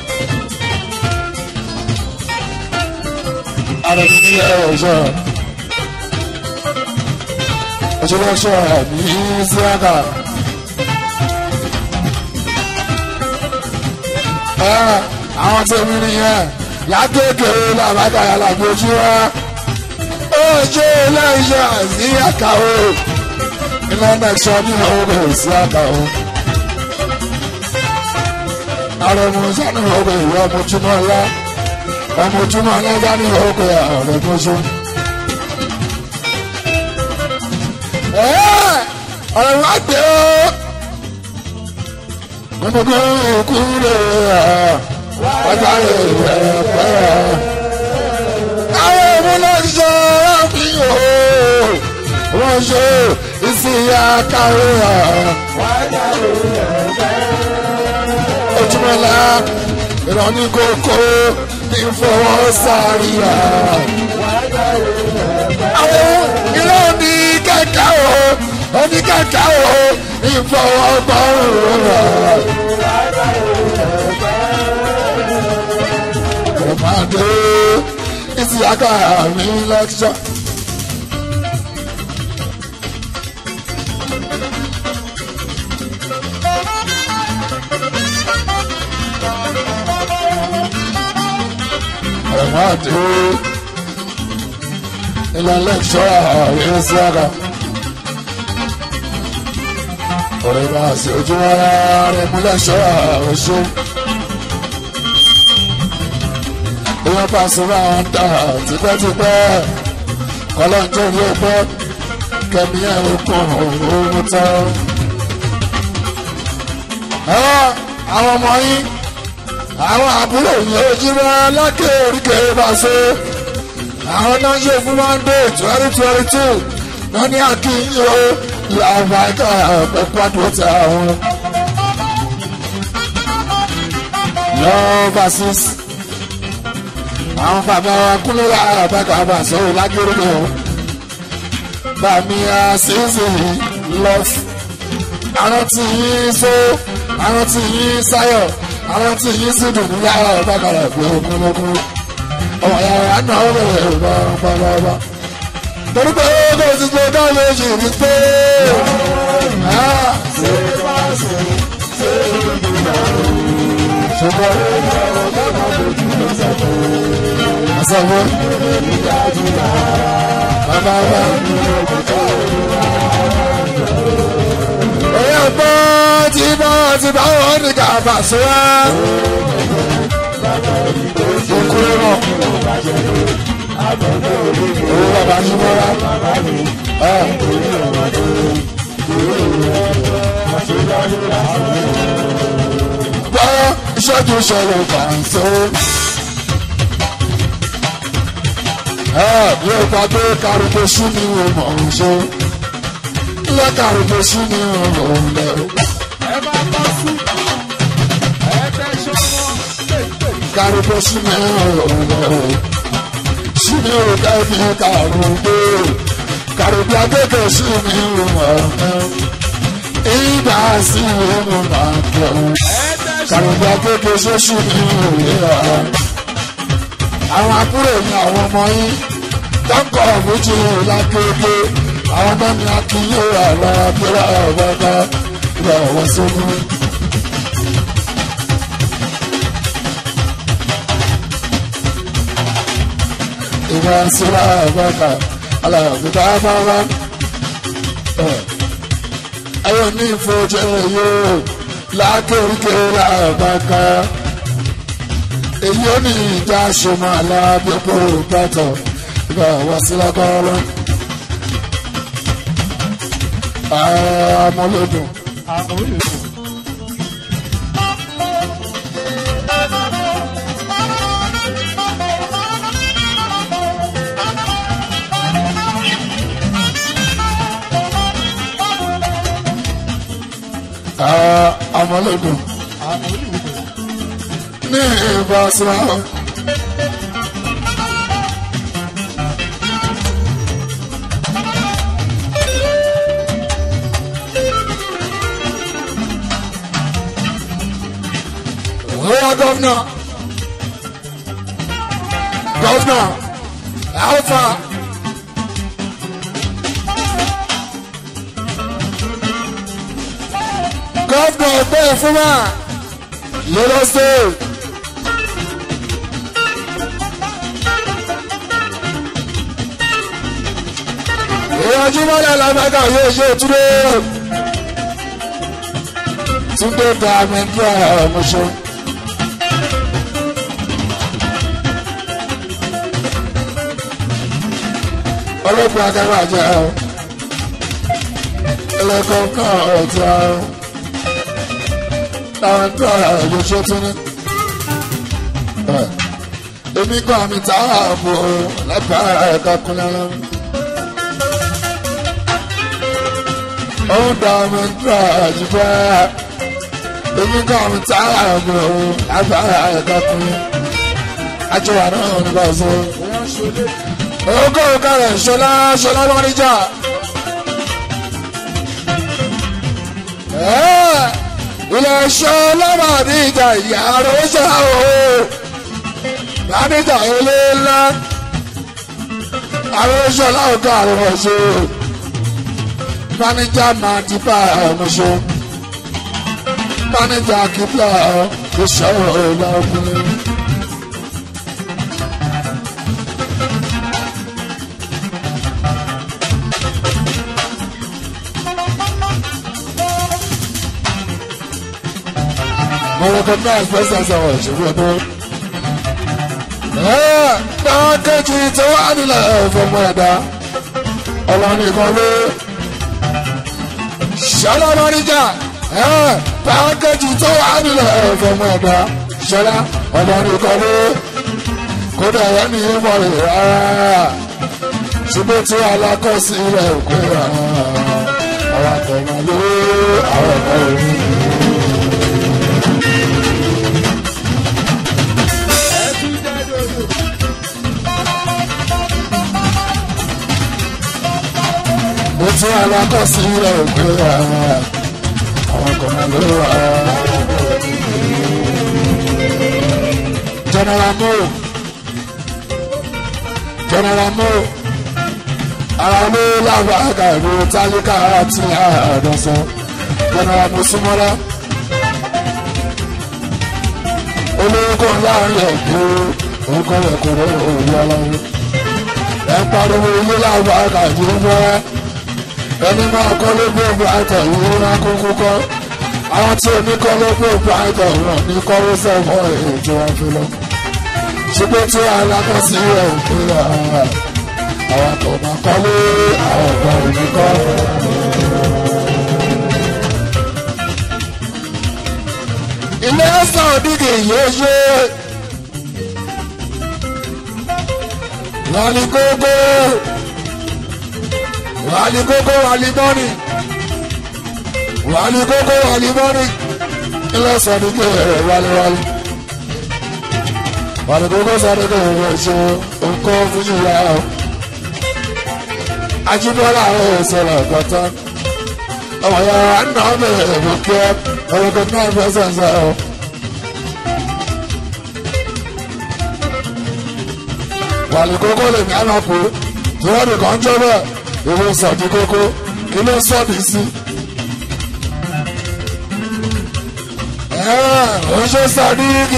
arọ mi ní lọ́wọ́ ẹ̀ṣọ́ rẹ̀. ẹ̀ṣọ́ lọ́ṣọ́ rẹ̀ ní ìsì àgbà. àwọn tèmi nìyẹn lágbègbè làbàdà làgbòjú wa ojú iléeṣẹ́ àti àkàwé ìlànà ìṣọ́ ní ọgbẹ́ sí àkàwé. àrẹ̀mú sani ọgbẹ́ ìwé ọmọjúmọ́ ńlá ọmọjúmọ́ ńlá sani ọgbẹ́ àrẹ̀mọ́sọ. ọ̀rẹ́ wa gbé o gbogbo òkú rẹ̀ wájà rẹ̀ pẹ́. àwọn ìmúlẹ̀ṣọ́ àfihàn wọ́n ṣe ìsìyà kárí à. ojúmọ́lá ìrọ̀ní kókó ní fọwọ́ sáré à. àwọn ìlú ní kẹ̀kẹ́ o oní kẹ̀kẹ́ o ní fọwọ́ gbọ́rùn rà. Ọmọdé ìsìyàká mi lẹ́kṣọ́. Ọmọdé ilẹ̀ lẹ́kṣọ́ ìsìyàká. Ọ̀rẹ́ bá ṣe ojú ara rẹ̀ mú lẹ́kṣọ́ ọ̀ṣun. èèyàn bá sọ̀rọ̀ àwọn dà tipẹ́tipẹ́ kọ́lọ́njọ́ ló gbọ́ kẹ́mi ẹ̀ ń kún òun tán. àwọn ọmọ yín àwọn àbúrò yìí ojú rẹ lákè oríkè bá ṣe àwọn náà ṣe fún monday twenty twenty two wọ́n ní akínyìn o làwọn ẹ̀ka ẹ̀kọ́ àdúró ti àwọn. lọ́ọ́ versus àwọn bàbá wa kúnlẹ̀ àbáka bá sọ̀rọ̀ lágbèrè náà bàmí àṣìṣe lọ́f àwọn tí yín so àwọn tí yín sáyọ̀ àwọn tí yín sì dùn ní yàrá àbáka rẹ̀ pé okúnlókún ọmọ yàrá náà ó bẹ̀rẹ̀ bá torí pé ó ti gbé náà lè ṣe rí pé ṣùgbọ́n àṣàwọ̀ bàbá bá. Oyè ọ̀pọ̀ tí bá ti bá wọn ní kàfà sí wa. Òkúrẹ́ náà. Owó bàbá ní mọ́ra. Gbọ́ ìṣẹ́jú ṣẹlẹ̀ kàǹsó. Yóò pa pé kárùkù sí ni wọ́n mọ̀ ọ́n ṣe. Ilé kárùkù sí ni wọ́n mọ̀ ọ́n lẹ̀. ẹ bá bá sí ẹ tẹ ṣọwọ́ Kárùkù sí ni wọ́n mọ̀ ọ́n lẹ̀. Sí ni wọ́n ká fi kárùkù. Kárùkù akẹ́kọ̀ọ́ sí ni wọ́n mọ̀ ọ́n lẹ̀. Ìgbà sí ni wọ́n mọ̀ ọ́n lẹ̀. ẹ tẹ Kárùkù akẹ́kọ̀ọ́ sí sí ni wọ́n mọ̀ ọ́n lẹ̀. Àwọn àbúrò ní àwọn ọmọ yín tọkọ méjì lákéèké àwọn ọmọ mi akínyé àlọ abúlé ọgbọgbọ ìwà ọwọ sókún. ìwà sílá ọgbọgbọ aláàbùdá bábá. ayọ̀ ní ìfojì yóò lákéèké làbàkà èyí ó ní ìjà ṣọmọ alábẹ́pọ̀ pátọ̀ ìgbà wá sí lágbára ọmọlódùn. ọmọlódùn ní ìbáṣọ. Where governor? Governor, how far? Governor bẹ́ẹ̀ fún wa lọ́dọ̀ state. ìyànjú mọ́lẹ̀ lágbàgà yóò ṣe túnde. Túndé ta mẹ́ńdúrà ọmọṣẹ́. ọlọ́pàá akáwà jẹ́ ọ ẹlẹ́kọ̀ọ́ kan ọ̀tí àrùn táwọn tó ara ọ̀yọ́ ṣe tún ní. èmi kọ́ àmì táwọn ààbò lágbára ẹ̀ka kúnlẹ̀ lọ́wọ́. òun dá ọmọ ìdúrà àjùbọ́ èmi kọ́ àmì táwọn ààbò lágbára ẹ̀ka kúnlẹ̀. àjọwà náà ní bá a sọ. Ogo kárẹ̀ ṣọlá ṣọlá lọ́ríjà. Ilẹ̀ ṣọlá máa ní ìjà ìyá àròsà o. Máníjà ilé ńlá. Àròsà láwùjọ àròsọ. Máníjà máa ti bá ọmọṣọ. Máníjà kíplà ìṣòro ìlà ọkùnrin. mo recognize presence of òṣèré ọdún. Pákéjì tó wà nílẹ̀ fọmọ ẹ̀dá ọlọ́nìkan ló ṣọlá mọ́níjà pákéjì tó wà nílẹ̀ fọmọ ẹ̀dá ṣọlá ọlọ́nìkan ló kódà yẹn ní ìmọ̀ rẹ̀ rárá. ṣùgbọ́n tí alákọsílẹ̀ òkú rà àwọn akọ̀wé ló àwọn ọ̀gá òní. mo tún alákọsílẹ̀ òkú rà àwọn akọ̀wé ló rà. general mo general mo ara ló lágbàgà ìlú tálíkà àti àdọ́sọ general mo súnmọ́lá olórúkọ láàrin ẹ̀kọ́ orúkọ rẹ̀ kò rẹ̀ òòlù ọlọ́run ẹ̀ ń pariwo ilé lágbàgà ìlú wẹ́rẹ́ ẹni máa kọ́ ló gbé ògbó àìtọ̀ ìlú rán kókó kọ́ àwọn tí omi kọ́ ló gbé ògbó àìtọ̀ ìrọ̀ ní kọ́wó sẹ́fọ̀ ètò wọn fi lọ ṣùgbọ́n tí alákọ̀ọ́sí rẹ̀ ò pé àwọn kò máa kọ́lé àwọn ọ̀gá òní kọ́. ilé ẹ̀sán òdìgì yóò ṣe wàlí gógó wàlí gógó wàlí mọ́nì wàlí gógó wàlí mọ́nì ilé ẹ̀sán òdìgì rẹ̀ wàlí wàlí wàlí gógó sáré kò wọ́n ṣe nǹkan fún yìí o ajibola àwọn ìṣẹ̀lẹ̀ ọgọta ọmọ ya nà ọmọ ẹbí kẹ ọmọ kan náà fẹẹ sẹnsẹ o. wàlú kókó lèmi ànàpọ̀ tí wọ́n nìkan jẹ́ bẹ́ẹ̀ ìwé sọ̀dí kókó kí ló sọ̀dí sí. ó ṣe sọ̀dí kì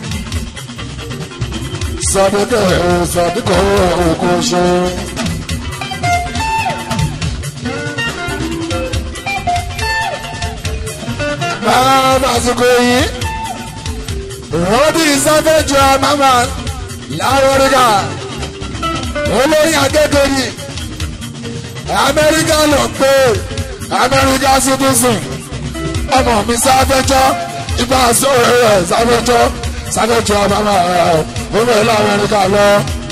sọ̀dí kẹ̀ sọ̀dí kò kò ṣe. lásìkò yìí rọ́bì sáfẹ́jọ mama láwọ́ríkà olórí akẹ́kọ̀ọ́ amẹ́ríkà ló pé amẹ́ríkà citizen ọmọ mi sáfẹ́jọ ipa sọ̀rọ̀ rẹ̀ sáfẹ́jọ sáfẹ́jọ mama ọmọ ìlú amẹ́ríkà lọ.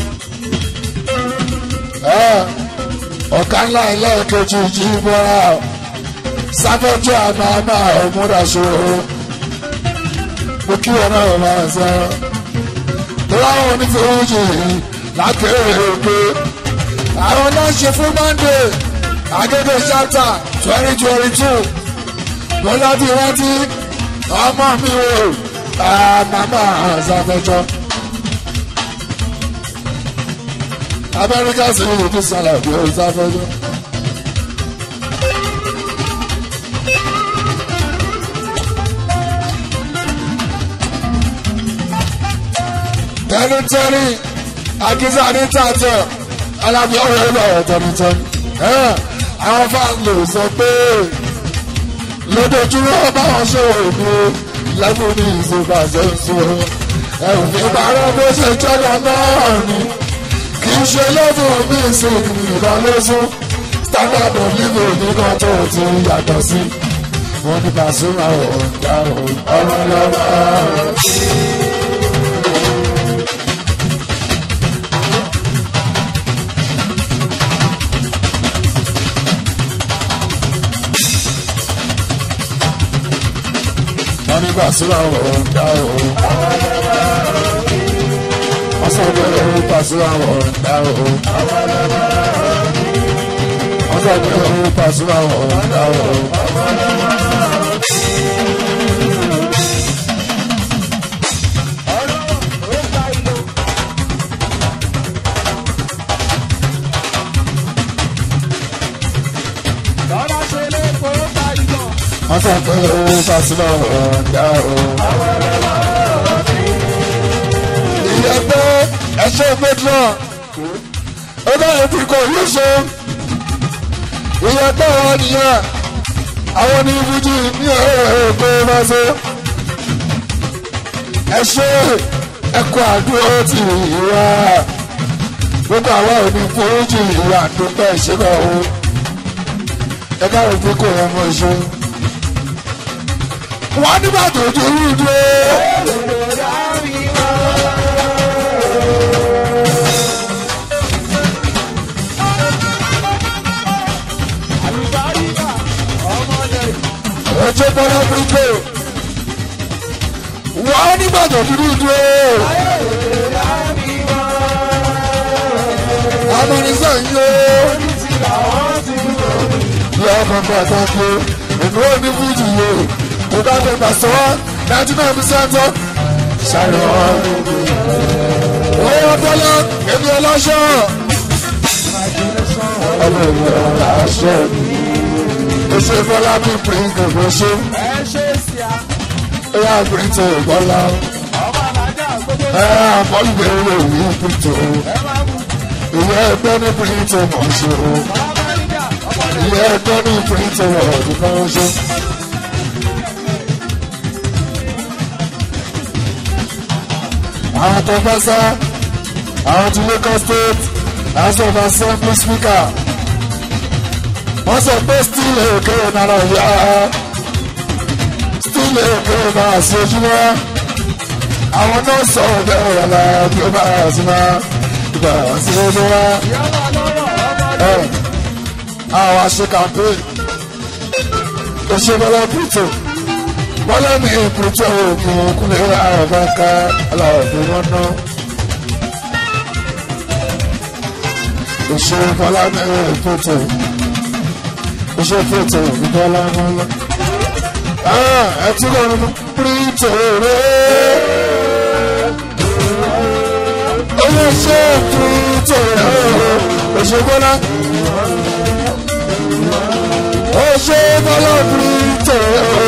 ọ̀kan ńlá ilé ìkejì jí bọ́ra sáfẹ́jọ́ àmàmà ọ̀múdàṣòro mo kí wọn náà máa sọ láwọn onífẹ̀wọ́jì lákèrè òkè àwọn náà ṣe fún monday agége ṣáta twenty twenty two mo láti rántí ọmọ mi o àmàmà sáfẹ́jọ́ amẹ́ríkà sì ń fi sálà bí o sáfẹ́jọ́. tẹnitẹni akiza ní tààtẹ alábí ọ̀rẹ́ ẹgbẹ́ ọ̀rẹ́ tẹnitẹni àwọn fáàlù sọ pé lójoojúmọ́ báwọn ṣe wò ní lẹ́gùn ní ìṣèkà ṣẹ́ńsọ ẹ̀rùn ìbára bó ṣe jọ́lọ náà ni kì í ṣe lẹ́gùn bí ìṣèkì ìdánlẹ́sùn standard of living nìkan tó ti yàtọ̀ sí wọn ní Pasuma ọ̀gá ọ̀rọ̀ lọ́wọ́. wọ́n ní Pasuma ọ̀gá o. wọ́n sọ pé òun Pasuma ọ̀gá o. wọ́n sọ pé òun Pasuma ọ̀gá o. wọ́n sọ pé òun Pasuma ọ̀gá o. ìyẹn pé ẹṣẹ́ pétrọ̀ ó dáhùn tí kò yí ṣe ìyẹn pé wọn nìyẹn àwọn ní fújì ní ẹ̀ẹ́dẹ́gbẹ́ bá ṣe ẹṣẹ́ ẹ̀kọ́ àdúró ti ìwà gbogbo àwọn òní fújì ìwà àdúgbò ìṣẹ́gbà o ẹ̀ka òfin kò yẹ mọ́ ṣe wọ́n nígbà tó dúró dúró. bọ́lá bíríkò wọ́n nígbà tó dúdú dúró amúnisàn yóò lọ́wọ́ kan pàtàkì ìlú òní fújì yìí kò bá fẹ́ gbà sọ ninety nine percent ọ́ sáré wọn. owó bọ́lá èmi ọlọ́ṣọ́ ọmọ ìlú ọlọ́ṣọ́ oṣù bọ́lá bí píríǹkì kò ṣe ó yà píríǹkì bọ́lá ẹ àbọ̀lù bẹ̀rẹ̀ lè wí píríǹkì ìwé ẹgbẹ́ ní píríǹkì mọ̀ ṣe o ilé ẹjọ́ ní ìpínlẹ̀ ọ̀dùn kan ṣe. àwọn tó fẹ́ sá àwọn ti Lagos State House of Assembly Speaker wọ́n sọ pé still èké náírà yá still èké náà sí ojúmọ́ àwọn náà sọ bẹ́ẹ̀ yàrá bí ó bá sí máa ìgbà sí ojúmọ́ àwọn aṣèkàmpé òṣèbọlá pìtò bọlá ní ìpìtò òògùn kúnlẹ̀ àràbáká aláwọ̀dé wọn ná òṣèbọlá ní ìpìtò òṣèpìtò ìbọlá mọlá ẹtí lọ́run pìtò rẹ̀ olóṣè pìtò rẹ̀ òṣèbọlá ó ṣe bọ́lá bíríìtò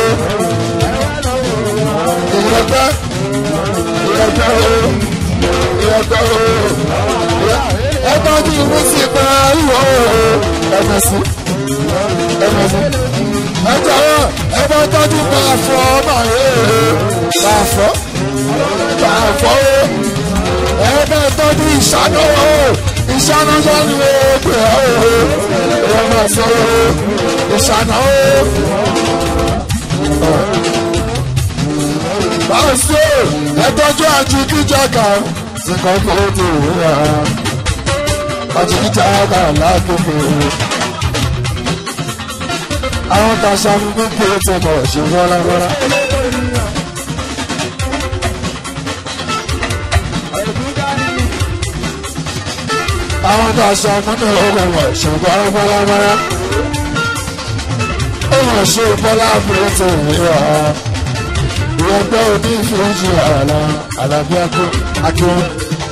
ìrẹ́pẹ́ ìrẹ́pẹ́ o ìrẹ́pẹ́ o ẹgbẹ́ tí ìwé sì pa ìwọ o ẹgbẹ́ sí ẹgbẹ́ sí ẹjọ́ wọn ẹgbẹ́ tọ́jú pa àfọ ọmọ yẹn pa àfọ pa àfọ o ẹgbẹ́ tọ́jú ìṣáná o ìṣáná sọ́ni o pè ọ́ o ẹ máa sọ o ìṣáná o. Báwo ẹtọ́jú àjíkíjàkà sí kọ́kọ́ tó wúra àjíkíjàkà lágbègbè. Àwọn tàṣà ń gbé pé tó bọ̀ ṣe wọ́láwọ́lá. Àwọn tàṣà múnú ọgbọ̀n wọ̀ ṣe wọ́láwọ́lá. Ó wọ̀n ṣe bọ́lá pé tó wúra ìrọ̀gbẹ́ òbí ìfìyànjú àlà àlàbí akíwọ́n.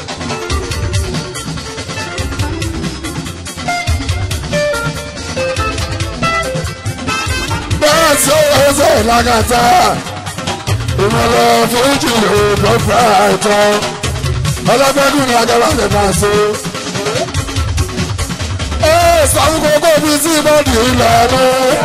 bẹ́ẹ̀ tí ó wọ́n ṣe ìlàgàtà ìmọ̀lẹ̀ fújì òògùn fúráìtọ́ ọlọ́gbẹ́dùn ní agbára lè máa ṣe. ẹ sàmúkókó bíi tí ìbọ̀dì ìlànà.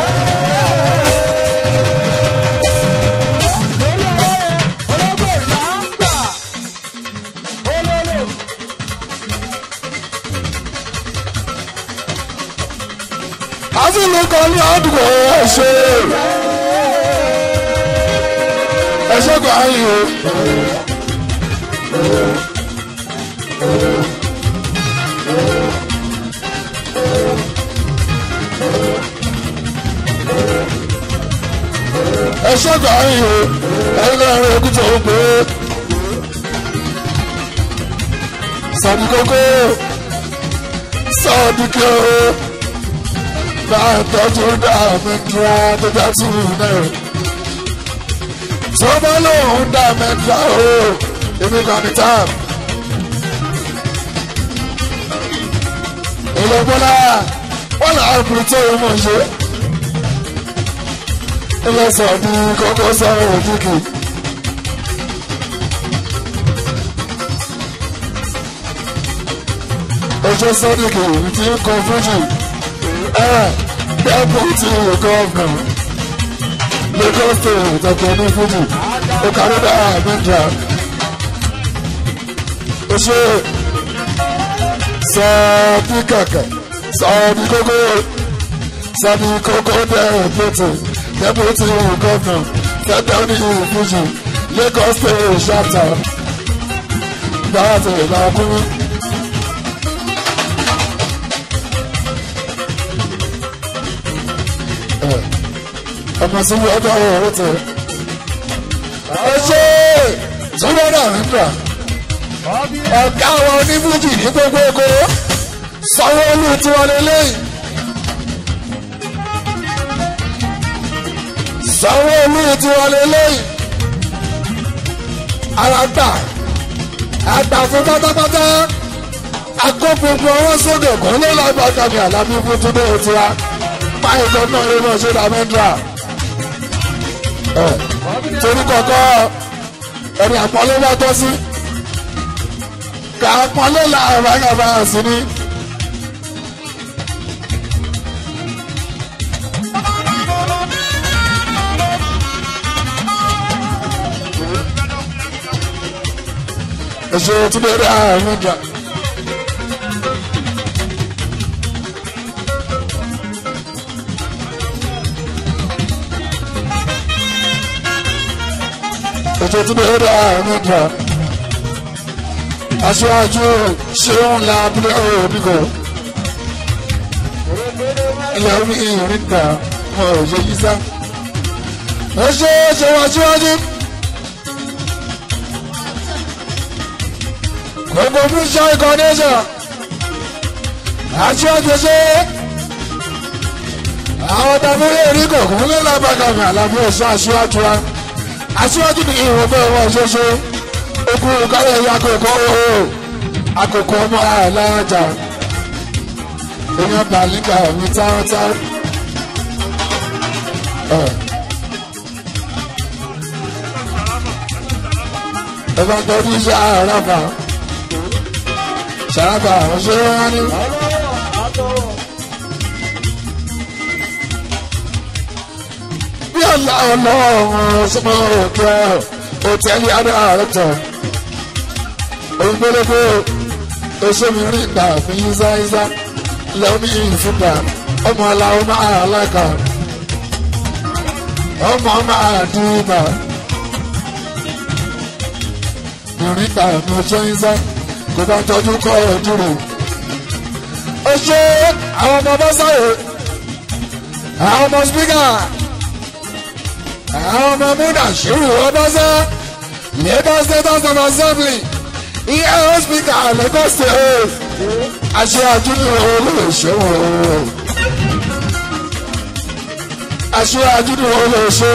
àfihàn kan ní àdúgbò ẹ̀ṣẹ̀ ẹ̀ṣẹ̀ kan ayé o. ẹ̀ṣẹ̀ kan ayé o ẹ̀yin náà rẹ̀ kú tó o pé sàbí kókó sọ́ọ̀dì kí o máa tọ́jú dàmẹ́dúrà tó dá sí náà. tó bá lóun dàmẹ́dúrà o èmi kan ní táp. ìlọ́gbọ́lá wọ́n là á kúrò tó o mọ̀ ṣe. ilé sọ ní kókó sọ̀rọ̀ òkìkì. ojú sọ́díkì ti ń kọ fújì deputy governor Lagos state ọ̀tọ̀ ní fújì ọ̀kadà àmìjà ó ṣe sọ́ọ́dí kàkẹ́ sọ́ọ́dí kókó sọ́ọ́dí kókó deputy deputy governor tẹ́tẹ́ ní fújì Lagos state chapter gbára tó ìlà ọkùnrin. ọmọ síbi ọjọ́ ọ̀rọ̀ tẹ̀. ẹ ṣe sọ́dọ̀dà nígbà ọ̀gá àwọn onífújì ní gbogbo èkó sanwó-olú tiwọn lélẹ́yìn. sanwó-olú tiwọn lélẹ́yìn. ara gbà àgbà fún pátápátá akópinpin ọwọ́ sókè kan ló lágbàdá ní àlábí fún túnbí òtúra báyìí tó náà ló náà ṣe dàmẹ́ndra torí kọ̀ọ̀kọ́ ẹni àpọ́nlé bá tọ́ sí kà àpọ́nlé làwọn àgbà sí ni. èso túnbí dàmẹ́ndra. ètò tí bẹ́ẹ̀ rẹ̀ àárín kan aṣáájú ṣéun la abúlé òbíkọ ilẹ̀ omi ìrìn ta wọn ò ṣe yíṣá ẹ ṣe é ṣe wá síwájú gbogbo fún ṣe ìkọ́nẹ́ṣà aṣáájú ṣe àwọn tàbí rí kọ̀ọ̀kan lé lábàkàmì àlàbí ẹ̀ṣọ́ aṣáájú wa aṣíwájú ní ìwọ̀n fẹ́ wọ́n ṣoṣo okùn kárẹ̀ ẹ̀yà àkókò ooo àkókò ọmọ aláàjà èèyàn bàlíkà mi táwọ́táwọ́. ẹ bá tọ́jú iṣẹ́ àràbà ṣàràbà ọ̀ṣẹ́ wọn ni. bí ọ̀la ọlọ́run sọ́mọ́ òkè òtẹ́lì adáàrẹ́tọ̀ ògbólógbó oṣoomirin ìgbà fún yíṣáyíṣá lẹ́ọ̀mí ìfúnpá ọmọ aláwọ̀ máa láìka ọmọ máa dìbà ìrìnkà ní oṣù yíṣá kò bá tọ́jú kọ́ ẹ̀ dúró. ó ṣe àwọn ọmọ bá sáré àwọn ọmọ spíkà àwọn ọmọ múdà ṣírù ọbọ́sẹ́ Lagos State House of Assembly EAO Speaker Lagos State àṣẹ àjúni olóòṣèwò àṣẹ àjúni olóòṣè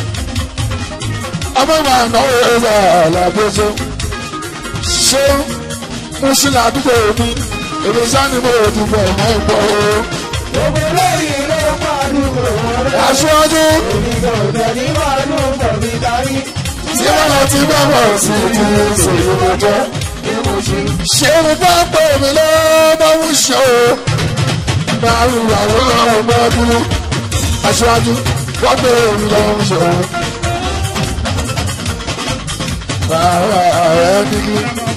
ọmọ màá náwó ẹ̀rọ àlàbọ̀ṣẹ́ ṣé mùsùlùmí àdúgbò mi èmi sáni mo ò dìbò ẹ̀mọ́ ìgbọ́ o. Gbogbo lẹ́yìn ló pàdúgbò wọn rẹ̀. aṣáájú Èmi kò tẹ̀ ní màálù pọ̀ mi darí. tí wọ́n lọ ti bá bọ̀ sí ti ṣèlú lọ́jọ́. ṣé mo bá pè mí lọ́wọ́ ń ṣe o. máa ń wà wọ́n ọmọ ọdún aṣáájú wọ́n pè mí lọ́wọ́ ń ṣe o. Bàbá rẹ̀ nílé.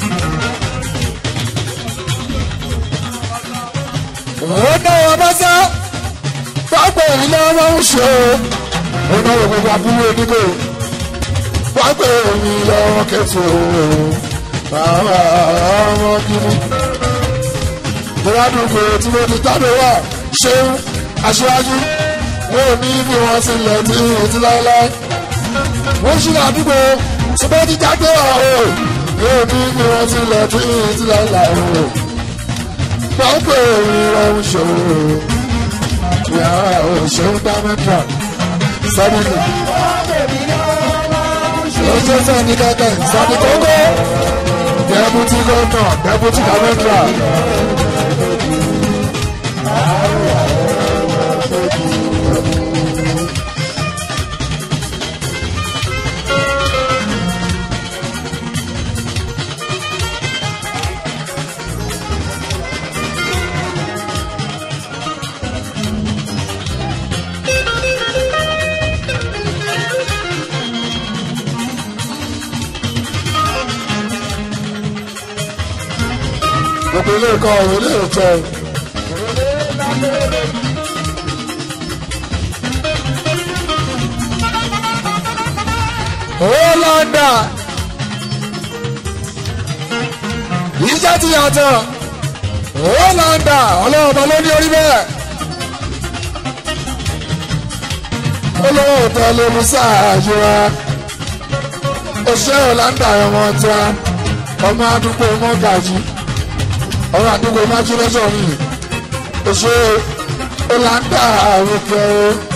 Ó náwó bá sá. Wọ́n pè mí lọ́wọ́ ń ṣe o. Ó náwó gbogbo abúlé onígbò wọ́n pè mí lọ́wọ́ kẹfù bàbá ọmọ kìíní. Ìrádùúgbò tí mo ti tádé wà ṣé aṣáájú wọn ò ní bí wọ́n ti lẹ̀ tí ìrètí láéláé. Wọ́n ṣì ládùúgbò tí mo ti jáde wà o. Wọn ò ní bí wọ́n ti lẹ̀ tí ìrètí láéláé o. Wọ́n pè mí lọ́wọ́ ṣòro. Ìyá òṣèlú dá mẹ́ta. Sọ́dún lọ́jọ́ sani kankan sani kókó dẹ́bùtì gọ́nà dẹ́bùtì kàmẹ́tà. gbogbo ilé ẹ̀kọ́ ọ̀rọ̀ ilé ìtọ́ Hollanda iṣẹ́ ti yàtọ̀ Hollanda ọlọ́ọ̀bọ ló ní orí bẹ́ẹ̀ olówó òtẹ́ ló mú sáàyè wa òṣè ọ̀làǹdà ọmọ tí a ọmọ àdúgbò mọ́gàjì ọmọ àdúgbò májúlẹ́sọ̀ mi òṣè ọ̀làǹdà òkè o.